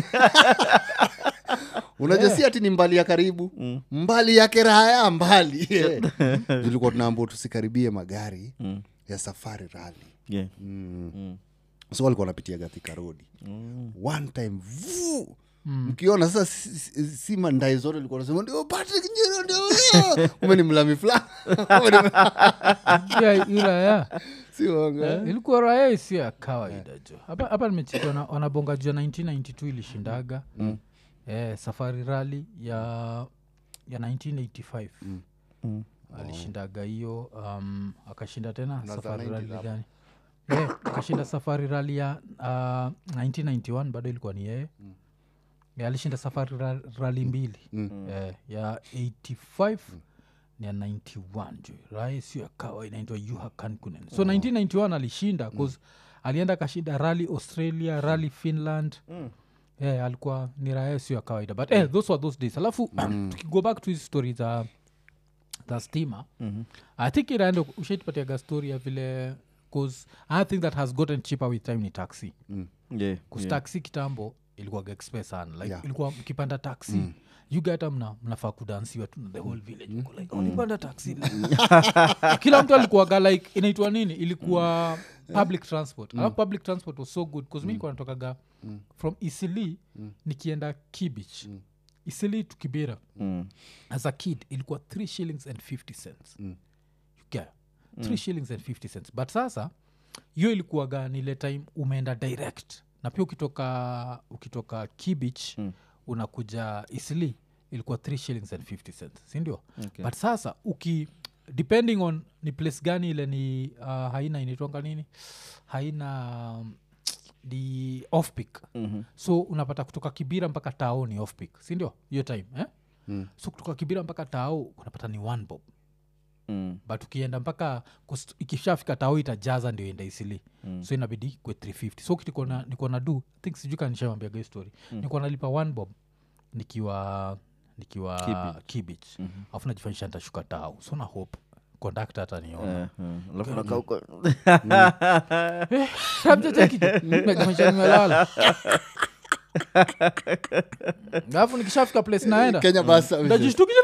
unajua si ati ni mbali ya karibu mbali yake raya mbali yeah. tulikuwa tunaambo tusikaribie magari Mm. ya safari rali Yeah. mm. Mm. so walikuwa wanapitia gathika rodi one time vu mkiona sasa si, si, si mandai zote likuwa nasema ndio patrick njiro ndio huyo." ume ni mlami fulani Ume ni- Yeah, ila ya si uongo, eh? Eh, ilikuwa raya isio ya kawaida jo hapa hapa nimechikwa na wanabonga juu ya 1992 ilishindaga eh, safari rali ya ya 1985 Mm. alishindaga hiyo um, akashinda tena za safari 90 rali hapo. gani Eh, akashinda safari rali ya uh, 1991 bado ilikuwa ni yeye Eh, alishinda safari ra- rali mbili Eh, ya 85 ni ya 91 jo raya sio ya kawa inaitwa yuha kankunen so 1991 alishinda cause alienda akashinda rally australia rally finland yeah, alikuwa ni raya sio ya kawaida but eh, those were those days alafu tukigo back to hizi story za za stima mm-hmm. i think iraendo ushaitupatiaga story ya vile cause i think that has gotten cheaper with time ni taxi Yeah. kus Yeah. taxi kitambo ilikuwaga express sana like Yeah. ilikuwa mkipanda taxi mm you get mna mnafaa kudansiwa tu na the whole village Mko like oh, nipanda taxi kila mtu alikuwaga like inaitwa nini ilikuwa public transport alafu public transport was so good bcause mi nilikuwa natokaga from isili nikienda kibich isili to kibera Mm. as a kid ilikuwa 3 shillings and 50 cents mm. yeah. 3 shillings and 50 cents but sasa hiyo ilikuwaga nile time umeenda direct na pia ukitoka ukitoka kibich mm. unakuja isli ilikuwa 3 shillings and 50 cents sindio Okay. but sasa uki depending on ni place gani ile ni uh, haina inaitwanga nini haina um, the off peak Mhm. so unapata kutoka kibira mpaka tao ni off peak sindio hiyo time eh? mm. so kutoka kibira mpaka tao unapata ni one bob Mm. but ukienda mpaka kus- ikishafika tao itajaza ndio enda isili mm. so inabidi kwe 350 so kitu niko na- niko na do I think sijui kanishamwambiaga story mm. niko nalipa one bob nikiwa nikiwa Kibich. kibich mm-hmm. afu najifanyisha ntashuka tao so na hope kondakta hata niona Eh, eh. alafu nakaa huko najifanyisha nimelala alafu nikishafika place naenda kenya bus services. najishtukisha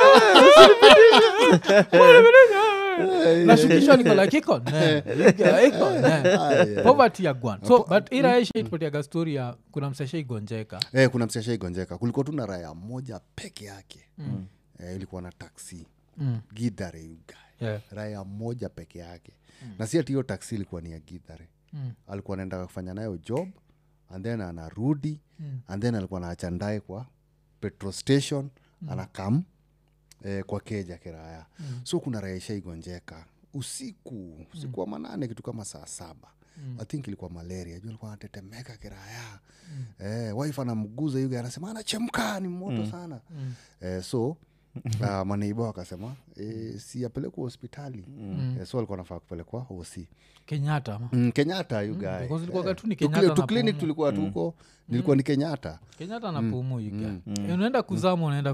nashukishwa niko like iko ne, iko ne. poverty ya gwan so but iraeshaitupatiaga story ya kuna msesha igonjeka eh, kuna msiasha igonjeka kulikuwa tu na raya moja peke yake mm. eh, ilikuwa na taksi Mm. gidhare ugae yeah. raya moja peke yake mm. na si ati hiyo taksi ilikuwa ni ya gidhare Mm. alikuwa anaenda kufanya nayo job and then anarudi Mm. and then alikuwa naacha ndae kwa petrol station mm. anakam eh, kwa keja kiraya mm. so kuna raya ishaigonjeka usiku usiku wa manane kitu kama saa saba mm. i think ilikuwa malaria juu alikuwa anatetemeka kiraya mm. eh, wife anamguza yuga anasema anachemka ni moto mm. sana mm. eh, so uh, maneiba wakasema eh, si apelekwa hospitali mm. eh, so alikuwa nafaa kupelekwa hosi kenyatta ama mm, kenyatta yugae because ilikuwaga tu ni Tukli- Kenyatta na tuklinik Pumu. tulikuwa tuko nilikuwa ni kenyatta kenyatta na pumu iga unaenda kuzama unaenda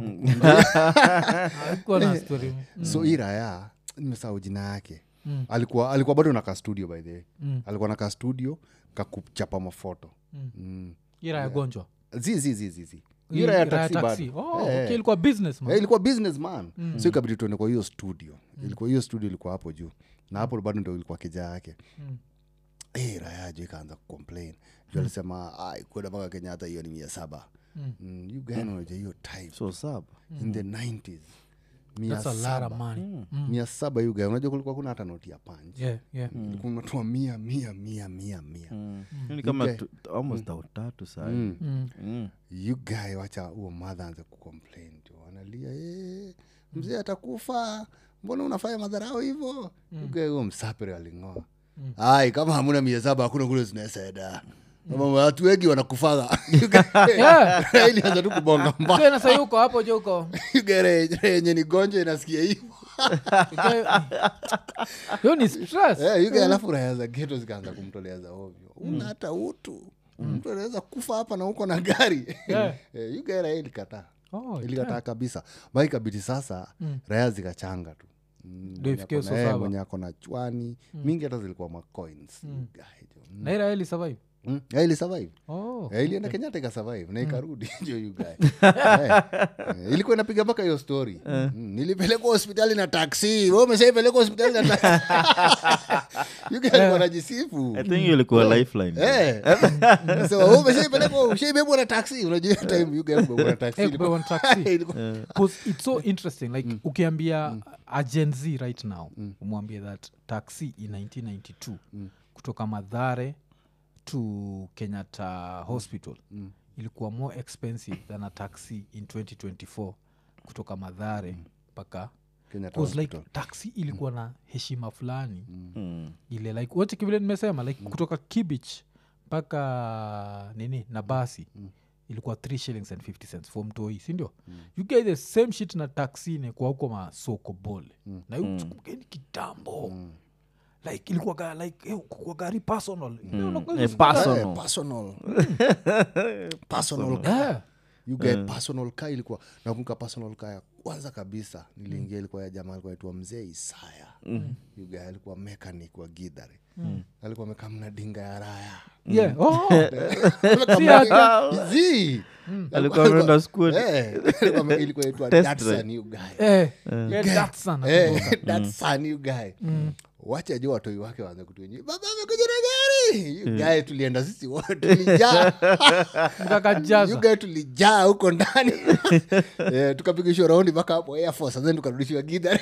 kukuwa na story so hii raya nimesahau jina yake alikuwa alikuwa bado nakaa studio by the way Mm. alikuwa nakaa studio kakuchapa mafoto Mm. mm. ira ya gonjwa zi zi zi zi zi Hii Hii raya ya ira ya taxi taxi. bado. Oh, Eh, okay, ilikuwa business man Eh, ilikuwa businessman so ikabidi tuende kwa hiyo studio ilikuwa hiyo studio ilikuwa hapo juu na hapo bado ndo ilikuwa kija yake Mm. Eh, raya jo ikaanza kucomplain juu alisema "Ai, kwenda mpaka kenyatta hiyo ni mia saba Mm. mm, you guys unaja hiyo time so sab in the 90s mia That's a lot of saba money. mia saba you guys unajua kulikuwa kuna hata noti ya panj Yeah, yeah. ilikuwa unatua mia mia mia mia mia ni kama Okay. tu- almost tao tatu saa Mm. Mm. Mm. you guy wacha huo madha anze kucomplain jo analia "Eh, mzee atakufa mbona unafanya madharau hivo mm. huo msapere aling'oa ai kama hamuna mia saba hakuna kule zinaesaeda kama watu wengi wanakufaga Yeah. ilianza tu kubonga mba Tena sahii uko hapo jo uko yenye ni gonjwa inasikia hivo hiyo ni stress Eh, yuga alafu raya za geto zikaanza kumtolea za ovyo una hata utu mtu anaweza kufa hapa na uko na gari Yeah. Eh, yuga raya ilikataa Oh, ilikataa kabisa ba ikabidi sasa raya zikachanga tu Mm, Ndio mwenye ifikie ako na- so eh, saba. mwenye ako na chwani mingi hata zilikuwa macoins na ira eli survive ili survive oh. Eh, ilienda kenyatta ikasurvive na ikarudi jo you guy. Eh, eh, ilikuwa inapiga mpaka hiyo story Mm, nilipelekwa hospitali na taksi we umeshaipelekwa hospitali na taksi You guy alikuwa anajisifu i think hiyo ilikuwa lifeline Eh. So, wewe umeshaipelekwa ushaibebwa na taksi unajua hiyo time you guy kubebwa na taksi Eh, ilikuwa- kubebwa na taxi. ilikuwa- 'Cause it's so interesting like ukiambia a gen z right now umwambie that taxi in 1992 kutoka madhare to kenyatta hospital ilikuwa more expensive than a taxi in 2024 kutoka madhare mpaka Kenyatta Cause like Hospital. taxi ilikuwa na heshima fulani Mm. ile like wote kivile nimesema like kutoka kibich mpaka nini na basi ilikuwa 3 shillings and 50 cents for mtoi sindio you get the same shit na taxine kwa huko masoko bole na uchukukeni kitambo like ilikuwaga like eh, kwa gari personal You know, unakuwa Eh, hizo- personal. Eh, personal personal car. Yeah. You get personal car ilikuwa nakumbuka personal car ya kwanza kabisa niliingia ilikuwa ya jamaa alikuwa naitwa mzee isaya You guy alikuwa mechanic wa gidhare alikuwa amekaa mna dinga ya raya Yeah. Oh. Amekaa Si mna hata- dinga- Zii. alikuwa ameenda school Eh, alikuwa ame- ilikuwa inaitwa Test Datsun, drive. you guy. Eh, yeah, that's sana Eh, Datsun, you guy. wacha juu watoi wake waanze kutuenye baba amekuja na gari You guy tulienda sisi wote tulijaa Mkakajaza. You guy tulijaa huko ndani Eh, tukapigishwa raundi mpaka hapo air force and then tukarudishiwa gidha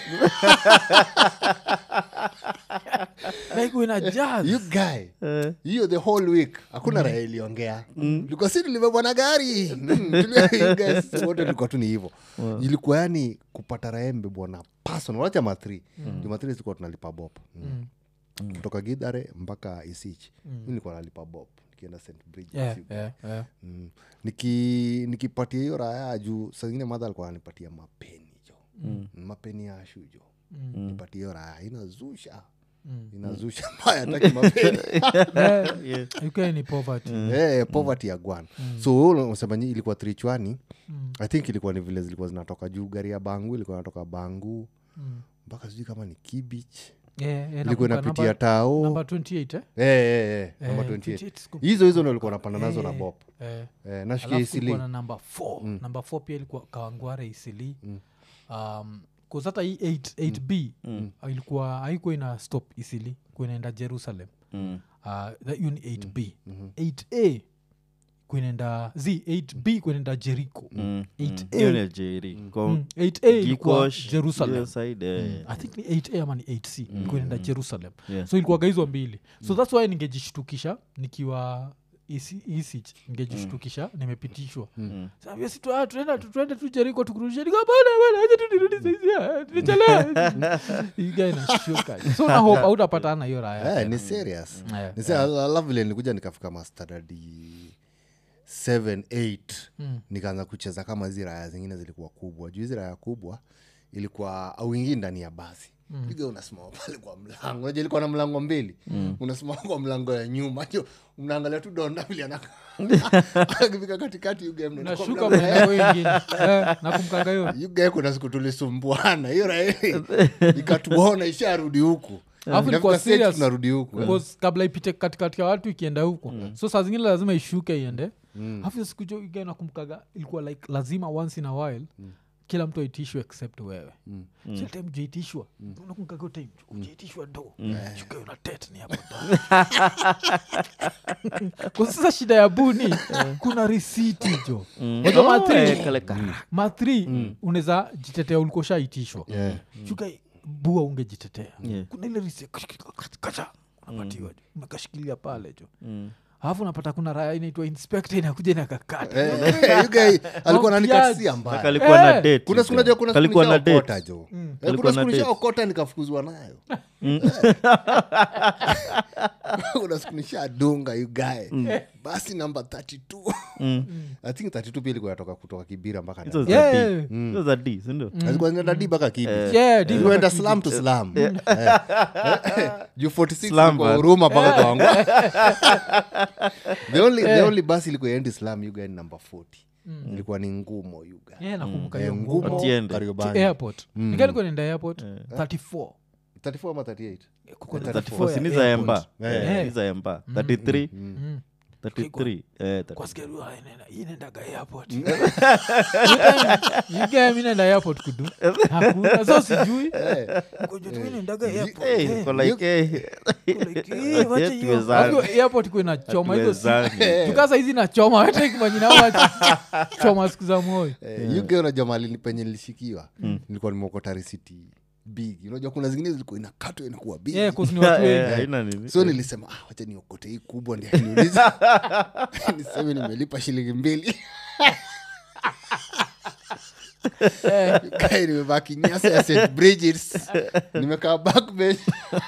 like una jazz. you guy hiyo the whole week hakuna raha iliongea tulikuwa si tulibebwa na gari Mm, tuli- you guys, sisi wote tulikuwa tu ni hivo ilikuwa yani kupata raha mbebwa na personal wacha mathri mm. jumathri zilikuwa tunalipa bop mm. kutoka gidhare mpaka isich mi nilikuwa nalipa bop nikienda st bridges Yeah, you guy. yeah, yeah. Mm. Niki- nikipatia hiyo raya juu sazingine madha alikuwa anipatia mapeni jo mm. mapeni ya ashu jo mm. nipatie hiyo raya inazusha Mm. inazusha mbaya taki mapeni Yeah. UK ni poverty Eh, poverty ya gwan so unasema nyi ilikuwa trichwani i think ilikuwa ni vile zilikuwa zinatoka juu gari ya bangu ilikuwa natoka bangu Mm. mpaka sijui kama ni kibich Yeah, yeah, ilikuwa nakumbuka inapitia namba- tao namba 28 eh? Eh, eh, eh, namba Eh, 28 28 siku- hizo hizo ndo alikuwa napanda nazo na Eh, bop eh. eh, nashikia alafu kulikuwa isili na namba 4 namba 4 pia ilikuwa kawangware isili um, 'cause hata hii 8, 8b uh, ilikuwa haikuwa ina stop isili kuwa inaenda jerusalem Mm. uh, that hiyo ni 8b 8a kuinaenda z 8b kuinaenda jericho Mm. Eight Mm. A. Hiyo ni Jerry. Kwa Mm, 8a ilikuwa Gikosh, jerusalem hiyo side, eh. i think ni 8a ama ni 8c ilikuwa inaenda jerusalem Yeah. so ilikuwaga hizo mbili so thats why ningejishtukisha nikiwa isich ningejishtukisha nimepitishwa Sasa, si tu- ah, tunaenda tu- tuende tu jeriko tukurudishe Niko, "Bana, bana, acha tu nirudi saizi, ah, tumechelewa." Hii guy inashuka. so na hope hautapatana hiyo raya eh, ni serious Yeah. Ni se- I love vile nilikuja nikafika mastadadi 7 8 Mm. nikaanza kucheza kama hizi raya zingine zilikuwa kubwa juu hizi raya kubwa ilikuwa auingii ndani ya basi piga unasimama pale kwa mlango unajua ilikuwa na mlango mbili unasimama kwa mlango ya nyuma jo mnaangalia tu donda vile anaka- akifika katikati you game mnaenda kwa nashuka mlango ya- mlango ingine Eh, nakumkanga hiyo You guy kuna siku tulisumbuana hiyo raya ikatuona isharudi huku Alafu ilikuwa Inafika stage serious. tunarudi huku Because kabla ipite katikati ya watu ikienda huko so saa zingine lazima ishuke iende alafu hiyo siku jo iga nakumbukaga ilikuwa like lazima once in a while kila mtu aitishwe except wewe mm. time jaitishwa unakumbukaga hiyo time ujaitishwa do shuka una tet ni hapo kwa sasa shida ya buni kuna risiti jo Unajua Oh, mathri- eh, kale ka- mathri unaweza jitetea ulikuwa ushaitishwa Yeah. shuka bua ungejitetea Yeah. kuna ile risi kacha unapatiwa jo umekashikilia pale jo Mm. alafu unapata kuna raya inaitwa inspector inakuja inakakata Eh, eh, you guy alikuwa nanikatisia Na mbaya kalikuwa na Eh, date, kuna siku you najua guy. kuna siku Kalikuwa na nishaokota date. jo Eh, Kalikuwa kuna siku na date. nishaokota nikafukuzwa nayo Eh. kuna siku nishadunga you guy basi namba 32 i think 32 pia ilikuwa yatoka kutoka kibira mpaka Hizo Dar. Yeah, za yeah. D. Hizo za D, si ndio? Zilikuwa zinaenda D mpaka kibi Yeah, di Zilienda mpaka slam to slam Eh. Eh, juu 46 Slam ilikuwa bad. huruma mpaka kwa wangu the only the only bus ilikuwa endi slam you guy ni number 40 ilikuwa ni ngumo you guy Yeah, nakumbuka Eh, hiyo ngumo ngumo Atiende. Kariobangi. To airport nikalikuwa nenda airport 34 34 ama 38 Kuko 34, 34 si ni ya za airport. Emba. Eh. Eh, ni za Emba. 33. Mm. 33. Eh, Kwa 33. sikia, "Ah, inaenda- inaendaga airport." Hiyo time, you guy, mi naenda airport kudu hakuna so sijui Kujua tu mi naendaga airport. Eh, Eh, iko like, eh, like, eh, wacha hiyo. tuwezane. Alafu airport kuwa inachoma hizo si- Hatuwezani. tukasa hizi nachoma hataimanyinachoma siku za moyo Eh, UK unajua mali penye nilishikiwa nilikuwa nimeokota risiti big unajua kuna zingine zilikuwa inakatwa inakuwa big Yeah, 'cause ni watu Eh, wengi. haina nini. so nilisema ah, wacha niokote hii kubwa ndi niulize niseme nimelipa shilingi mbili Kai nimevaa kinyasa ya st bridgets nimekaa backbench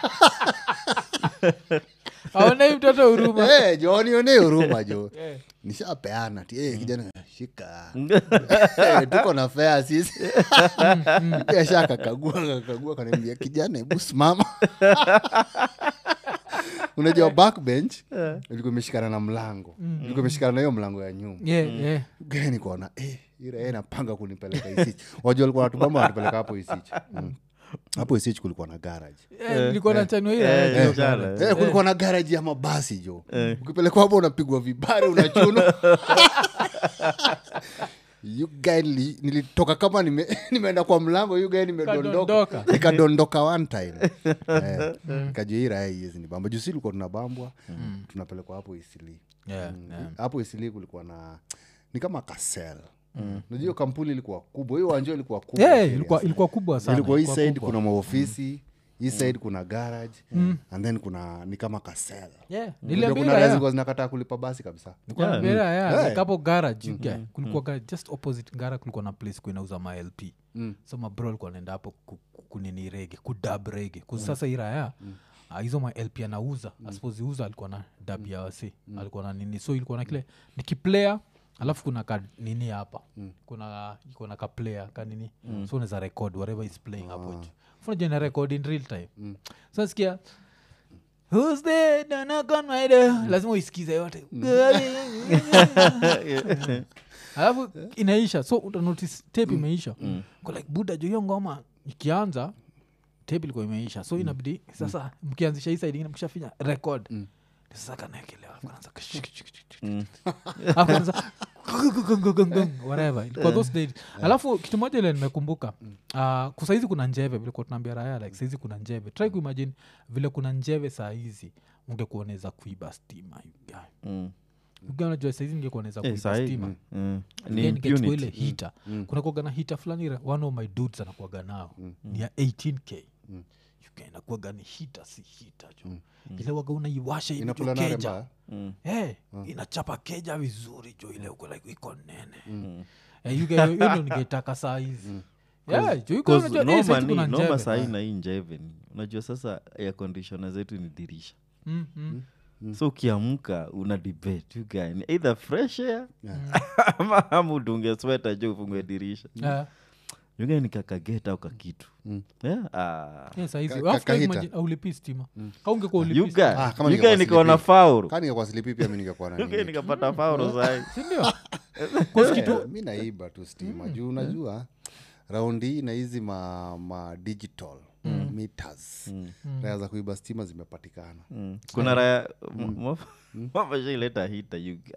aonei mtoto huruma Eh, jo nionee huruma jo Eh. nishapeana ti eh, kijana shika Eh, tuko na fea sisi asha kakagua kakagua kanaambia kijana hebu simama unajua backbench ilikuwa imeshikana na mlango ilikuwa imeshikana na hiyo mlango ya nyuma Yeah, yeah. gani kuona eh, ire napanga kunipeleka isich wajua alikuwa natubamba wanatupeleka hapo isich mm. hapo isich kulikuwa na garage Eh, nilikuwa na chanwa hii Eh, raya eh, jo. jana. Eh, kulikuwa na garaji ya mabasi jo ukipelekwa hapo unapigwa vibare unachuna You guy nili- nilitoka kama nime- nimeenda kwa mlango you guy nimedondoka Kadondoka. nikadondoka one time eh, kajua hii raya iezi ni bamba jusi ilikuwa tunabambwa tunapelekwa hapo isili Yeah, Mm, yeah. hapo isili kulikuwa na ni kama kasel najua hiyo kampuni ilikuwa kubwa hiyo wanjio ilikuwa kubwa Yeah, serious. ilikuwa ilikuwa kubwa sana ilikuwa hii ilikuwa side kubwa. kuna maofisi hii side kuna garage and then kuna ni kama kasel Yeah, Unajua niliambia kuna raya. raya zilikuwa zinakataa kulipa basi kabisa Nilikuwa Yeah. naambia raya, Yeah. like hapo garage you guy, kulikuwa ga- just opposite gara kulikuwa na place kuinauza malp so mabro alikuwa naenda hapo ku- ku- kunini rege kudab rege kuzi sasa hii raya ah, hizo malp anauza asipoziuza alikuwa na dab ya wasi alikuwa na nini so ilikuwa na kile nikiplayer alafu kuna ka nini hapa kuna iko na kaplayer kanini so unaweza record whatever is playing hapo juu funajua ina record in real time so sikia Who's there? Don't knock on my door. lazima uisikize yote alafu inaisha so utanotice tape imeisha Ko like buda jo hiyo ngoma ikianza tape ilikuwa imeisha so inabidi sasa mkianzisha hii side ingine mkishafinya record Mm. sasa kanaekelewa kanaanza Mm. Alafu kanaanza whatever ilikuwa those days alafu kitu moja ile nimekumbuka uh, kusaizi kuna njeve vile kuwa tunaambia raya like saizi kuna njeve try kuimagine vile kuna njeve saa hizi ungekuoneza kuiba stima you guy. Mm. You guy unajua saizi ningekuoneza Eh, kuiba sahi, stima mm. Ni Then nikachukua ile impunity. hita kuna kuaga na hita fulani ra- one of my dudes anakuaga nao ni ya 18k Mm. UK inakuaga ni hita si hita jo ile waga unaiwasha hivi jo inakula nare keja mbaya Mm. hey, inachapa keja vizuri jo ile uko like iko nene Mm. Eh, UK hiyo ndio ningetaka saa hizi Yeah, jo, UK Cause unajua, eh, noma saizi ni- kuna noma njeve. sahii na hii njeve ni unajua sasa air conditioner zetu ni dirisha Mm, mm. so ukiamka una debate you guy ni either fresh air Yeah. ama ama udunge sweta jo ufungue dirisha Eh, yuga ni kakageta au kakitu Mm. yeah? ah. eh, saa hizi. Ka- Alafu ka- try kahita. imagine, aulipi stima kaungekuwa ulipi yuga Ah, kama yuga ningekuwa nikaona sleepy. faulu kaa ningekuwa silipi pia mi ningekuwa na yuga nini. nikapata faulu sahi sindio Eh, mi naiba tu stima juu unajua raundi hii na hizi ma, ma digital meters raya za kuiba stima zimepatikana Mm. kuna raya mafashaileta hita yuga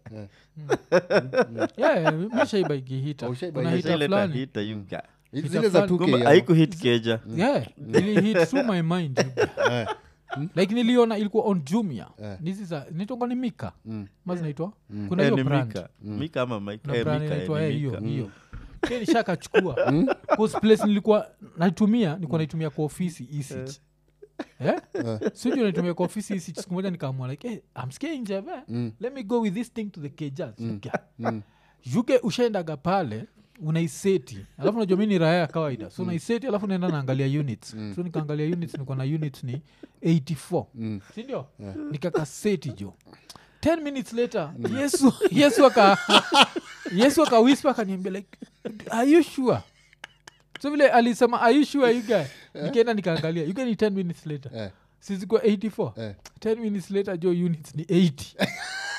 yeah, mishaiba ikihita Oh, ushaiba kuna hita shaileta fulani hita yuga Hizi Hita zile za fulani. 2K Kumbe ama? haikuhit keja yeah ili hit through my mind like niliona ilikuwa on jumia Eh. nizi za nitonga ni mika Mm. ma zinaitwa kuna Eh, hiyo ni brand mika mika ama Mike- na eh, brand Mika, eh, inaitwa ni eh, hiyo Mika. hiyo Ke nishakachukua Cause place nilikuwa naitumia nilikuwa naitumia kwa ofisi isich Eh? siju naitumia kwa ofisi isich siku moja nikaamua like hey, I'm scared njeve Mm. let me go with this thing to the kejas Mm. yuke ushaendaga pale unaiseti alafu najua mi ni raya ya kawaida so unaiseti alafu naenda naangalia units so nikaangalia units niko na units ni 84 Mm. sindio nikakaseti jo 10 minutes later yesu yesu aka yesu akawispa akaniambia like are you sure so vile alisema are you sure you guy nikaenda nikaangalia you guy ni 10 minutes later Eh, sizikuwa 84 eh. 10 minutes later jo units ni 80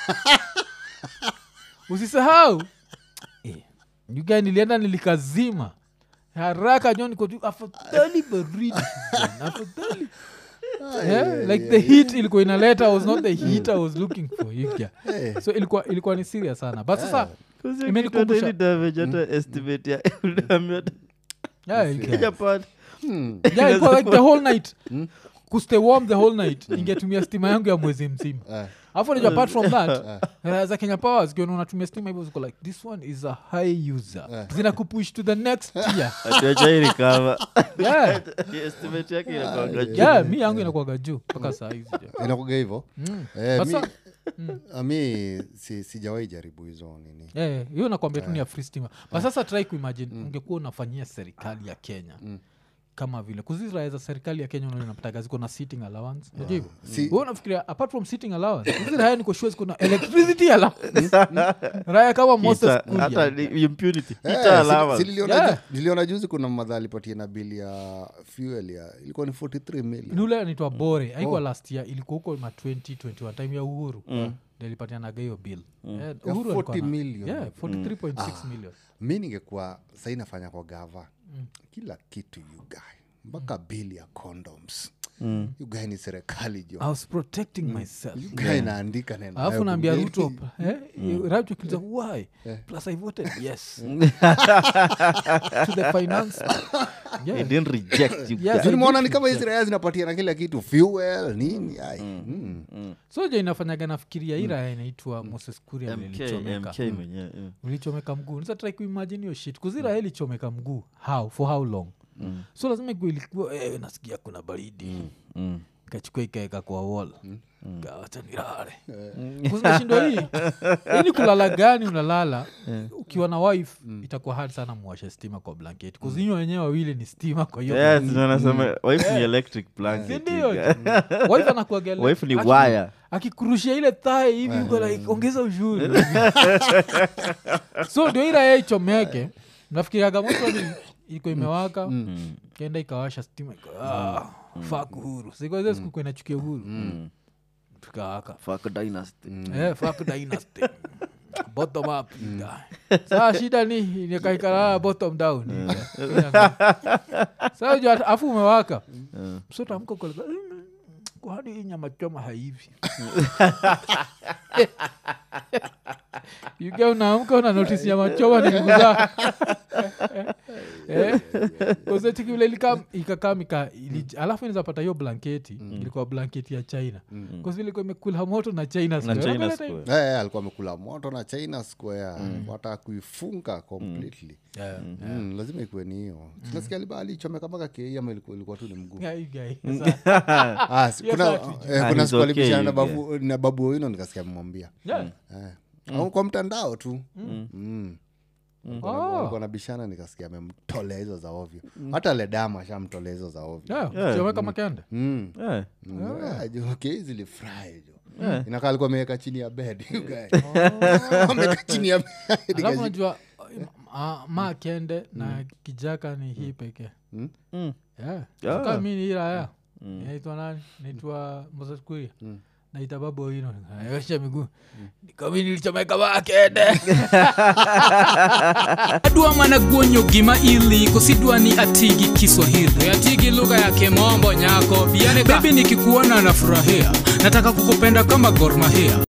usisahau eh, you guy nilienda nilikazima haraka jo niko tu afadhali baridi bwana, afadhali yeah, like the heat ilikuwa inaleta was not the heat i was looking for you guy. Eh. so ilikuwa ilikuwa ni serious sana but sasa Kuzi kitu Imenikumbusha- hata ili damage hata estimate ya udamage hata yeah, you guy. keja part. Hmm. yeah, ilikuwa like the whole night kustay warm the whole night ingetumia stima yangu ya mwezi mzima Eh. alafu najua apart from that uh, za kenya power zikiona unatumia stima hivyo ziko like this one is a high user zinakupush to the next tier Ati hajai recover. yeah. Estimate yake inakuwanga juu. yeah mi yangu inakuaga juu mpaka saa hizi jo. inakuga hivo Mm. Eh, mi- Sasa- ah, mi si, sijawahi jaribu hizo nini Eh, hiyo nakwambia tu ni ya free stima but sasa try kuimagine ungekuwa unafanyia serikali ya kenya kama vile kuziraya za serikali ya kenya unaona inapataga ziko na sitting allowance unajua hivyo Si- Wewe unafikiria apart from sitting allowance hizi raya niko sure ziko na electricity allowance raya kama Moses Hita- Kuria. hata ni impunity. Eh, Hita si- allowance. si niliona Yeah. ju- niliona juzi kuna madha alipatia na bili ya fuel ya ilikuwa ni 43 ni million ule anaitwa bore aikuwa last year ilikuwa huko ma 2021 time ya uhuru mm. nilipatianaga hiyo bill Eh, Ya Uhuru alikuwa 40 na- million. yeah, 43.6 million mi ningekuwa sai nafanya kwa gava kila kitu yugae mpaka bili ya condoms mm. yugae ni serikali jo i was protecting myself yugae naandika neno alafu hayo naambia bungeni. ruto eh, Rajo akiuliza, why plus i voted yes to the finance He yeah. didn't reject you Yes, guys. So nimeona ni kama hizi raya zinapatia na kila kitu fuel nini ai mm. so jo inafanyaga nafikiria ira inaitwa moses kuria MK, lilichomeka MK mwenyewe, yeah. ulichomeka mguu nisa try kuimagine hiyo shit kuzira ilichomeka mguu how for how long so lazima ikuwa ilikuwa eh, nasikia kuna baridi Mm. kachukua ikaeka kwa wall kawacha nilale kuzinashindwa hii hii ni kulala gani unalala ukiwa na wife itakuwa hard sana muwashe stima kwa blanketi kuzinyo wenyewe wawili ni stima kwa hiyo Yes, ndio nasema, wife ni electric blanket, sindio you guys. wife anakuaga ele- wife ni aki- wire akikurushia ile thae hivi uko like ongeza ushuru so ndio ira yeye ichomeke nafikiriaga moto ni iko imewaka kenda ikawasha stima iko ah, fuck uhuru sikoze siku inachukia uhuru tukawaka Fuck dynasty. Eh, fuck dynasty bottom up guy. saa shida ni nikaikala bottom down saa ju afu umewaka Eh. msotamko koleka kwani hii nyama choma haivi yuga unaamka una notisi nyama choma ni nguza kozetiki vile ilikam ikakam ika ili, alafu inazapata hiyo blanketi ilikuwa blanketi ya china mm. ilikuwa imekula moto na china na square. china Unakumbuka square Eh, eh, alikuwa amekula moto na china square wataka kuifunga completely Yeah. Mm, lazima ikuwe ni hiyo sinasikia liba alichomeka mpaka kei ama ilikuwa, ilikuwa tu ni mguu Yeah, you guy. Sa- ah, si- Yes, kuna, actually. eh, Ah, kuna he's siku okay, alibishana na you babu, na babu wino nikasikia amemwambia Yeah. eh. Au kwa mtandao tu mm. Oh. walikuwa nabishana nikasikia amemtolea hizo za ovyo hata ledama ashamtolea hizo za ovyo Yeah, Yeah. chomeka makende Mm. Eh, Mm, ah, jo, kei zilifurahi jo Eh. inakaa alikuwa ameweka chini ya bed you guy. ameweka chini ya bed alafu Nikaji- najua uh, ma kende na kijaka ni hii pekee mm. yeah. Ah. Kama mi ni hii raya naitwa nani naitwa mosaskuria naita babu ino naosha miguu nikami nilichomeka makende adwa mana guonyo gima ili kosidwa ni atigi kiswahili atigi lugha ya kimombo nyako bebi nikikuona nafurahia nataka kukupenda kama gormahia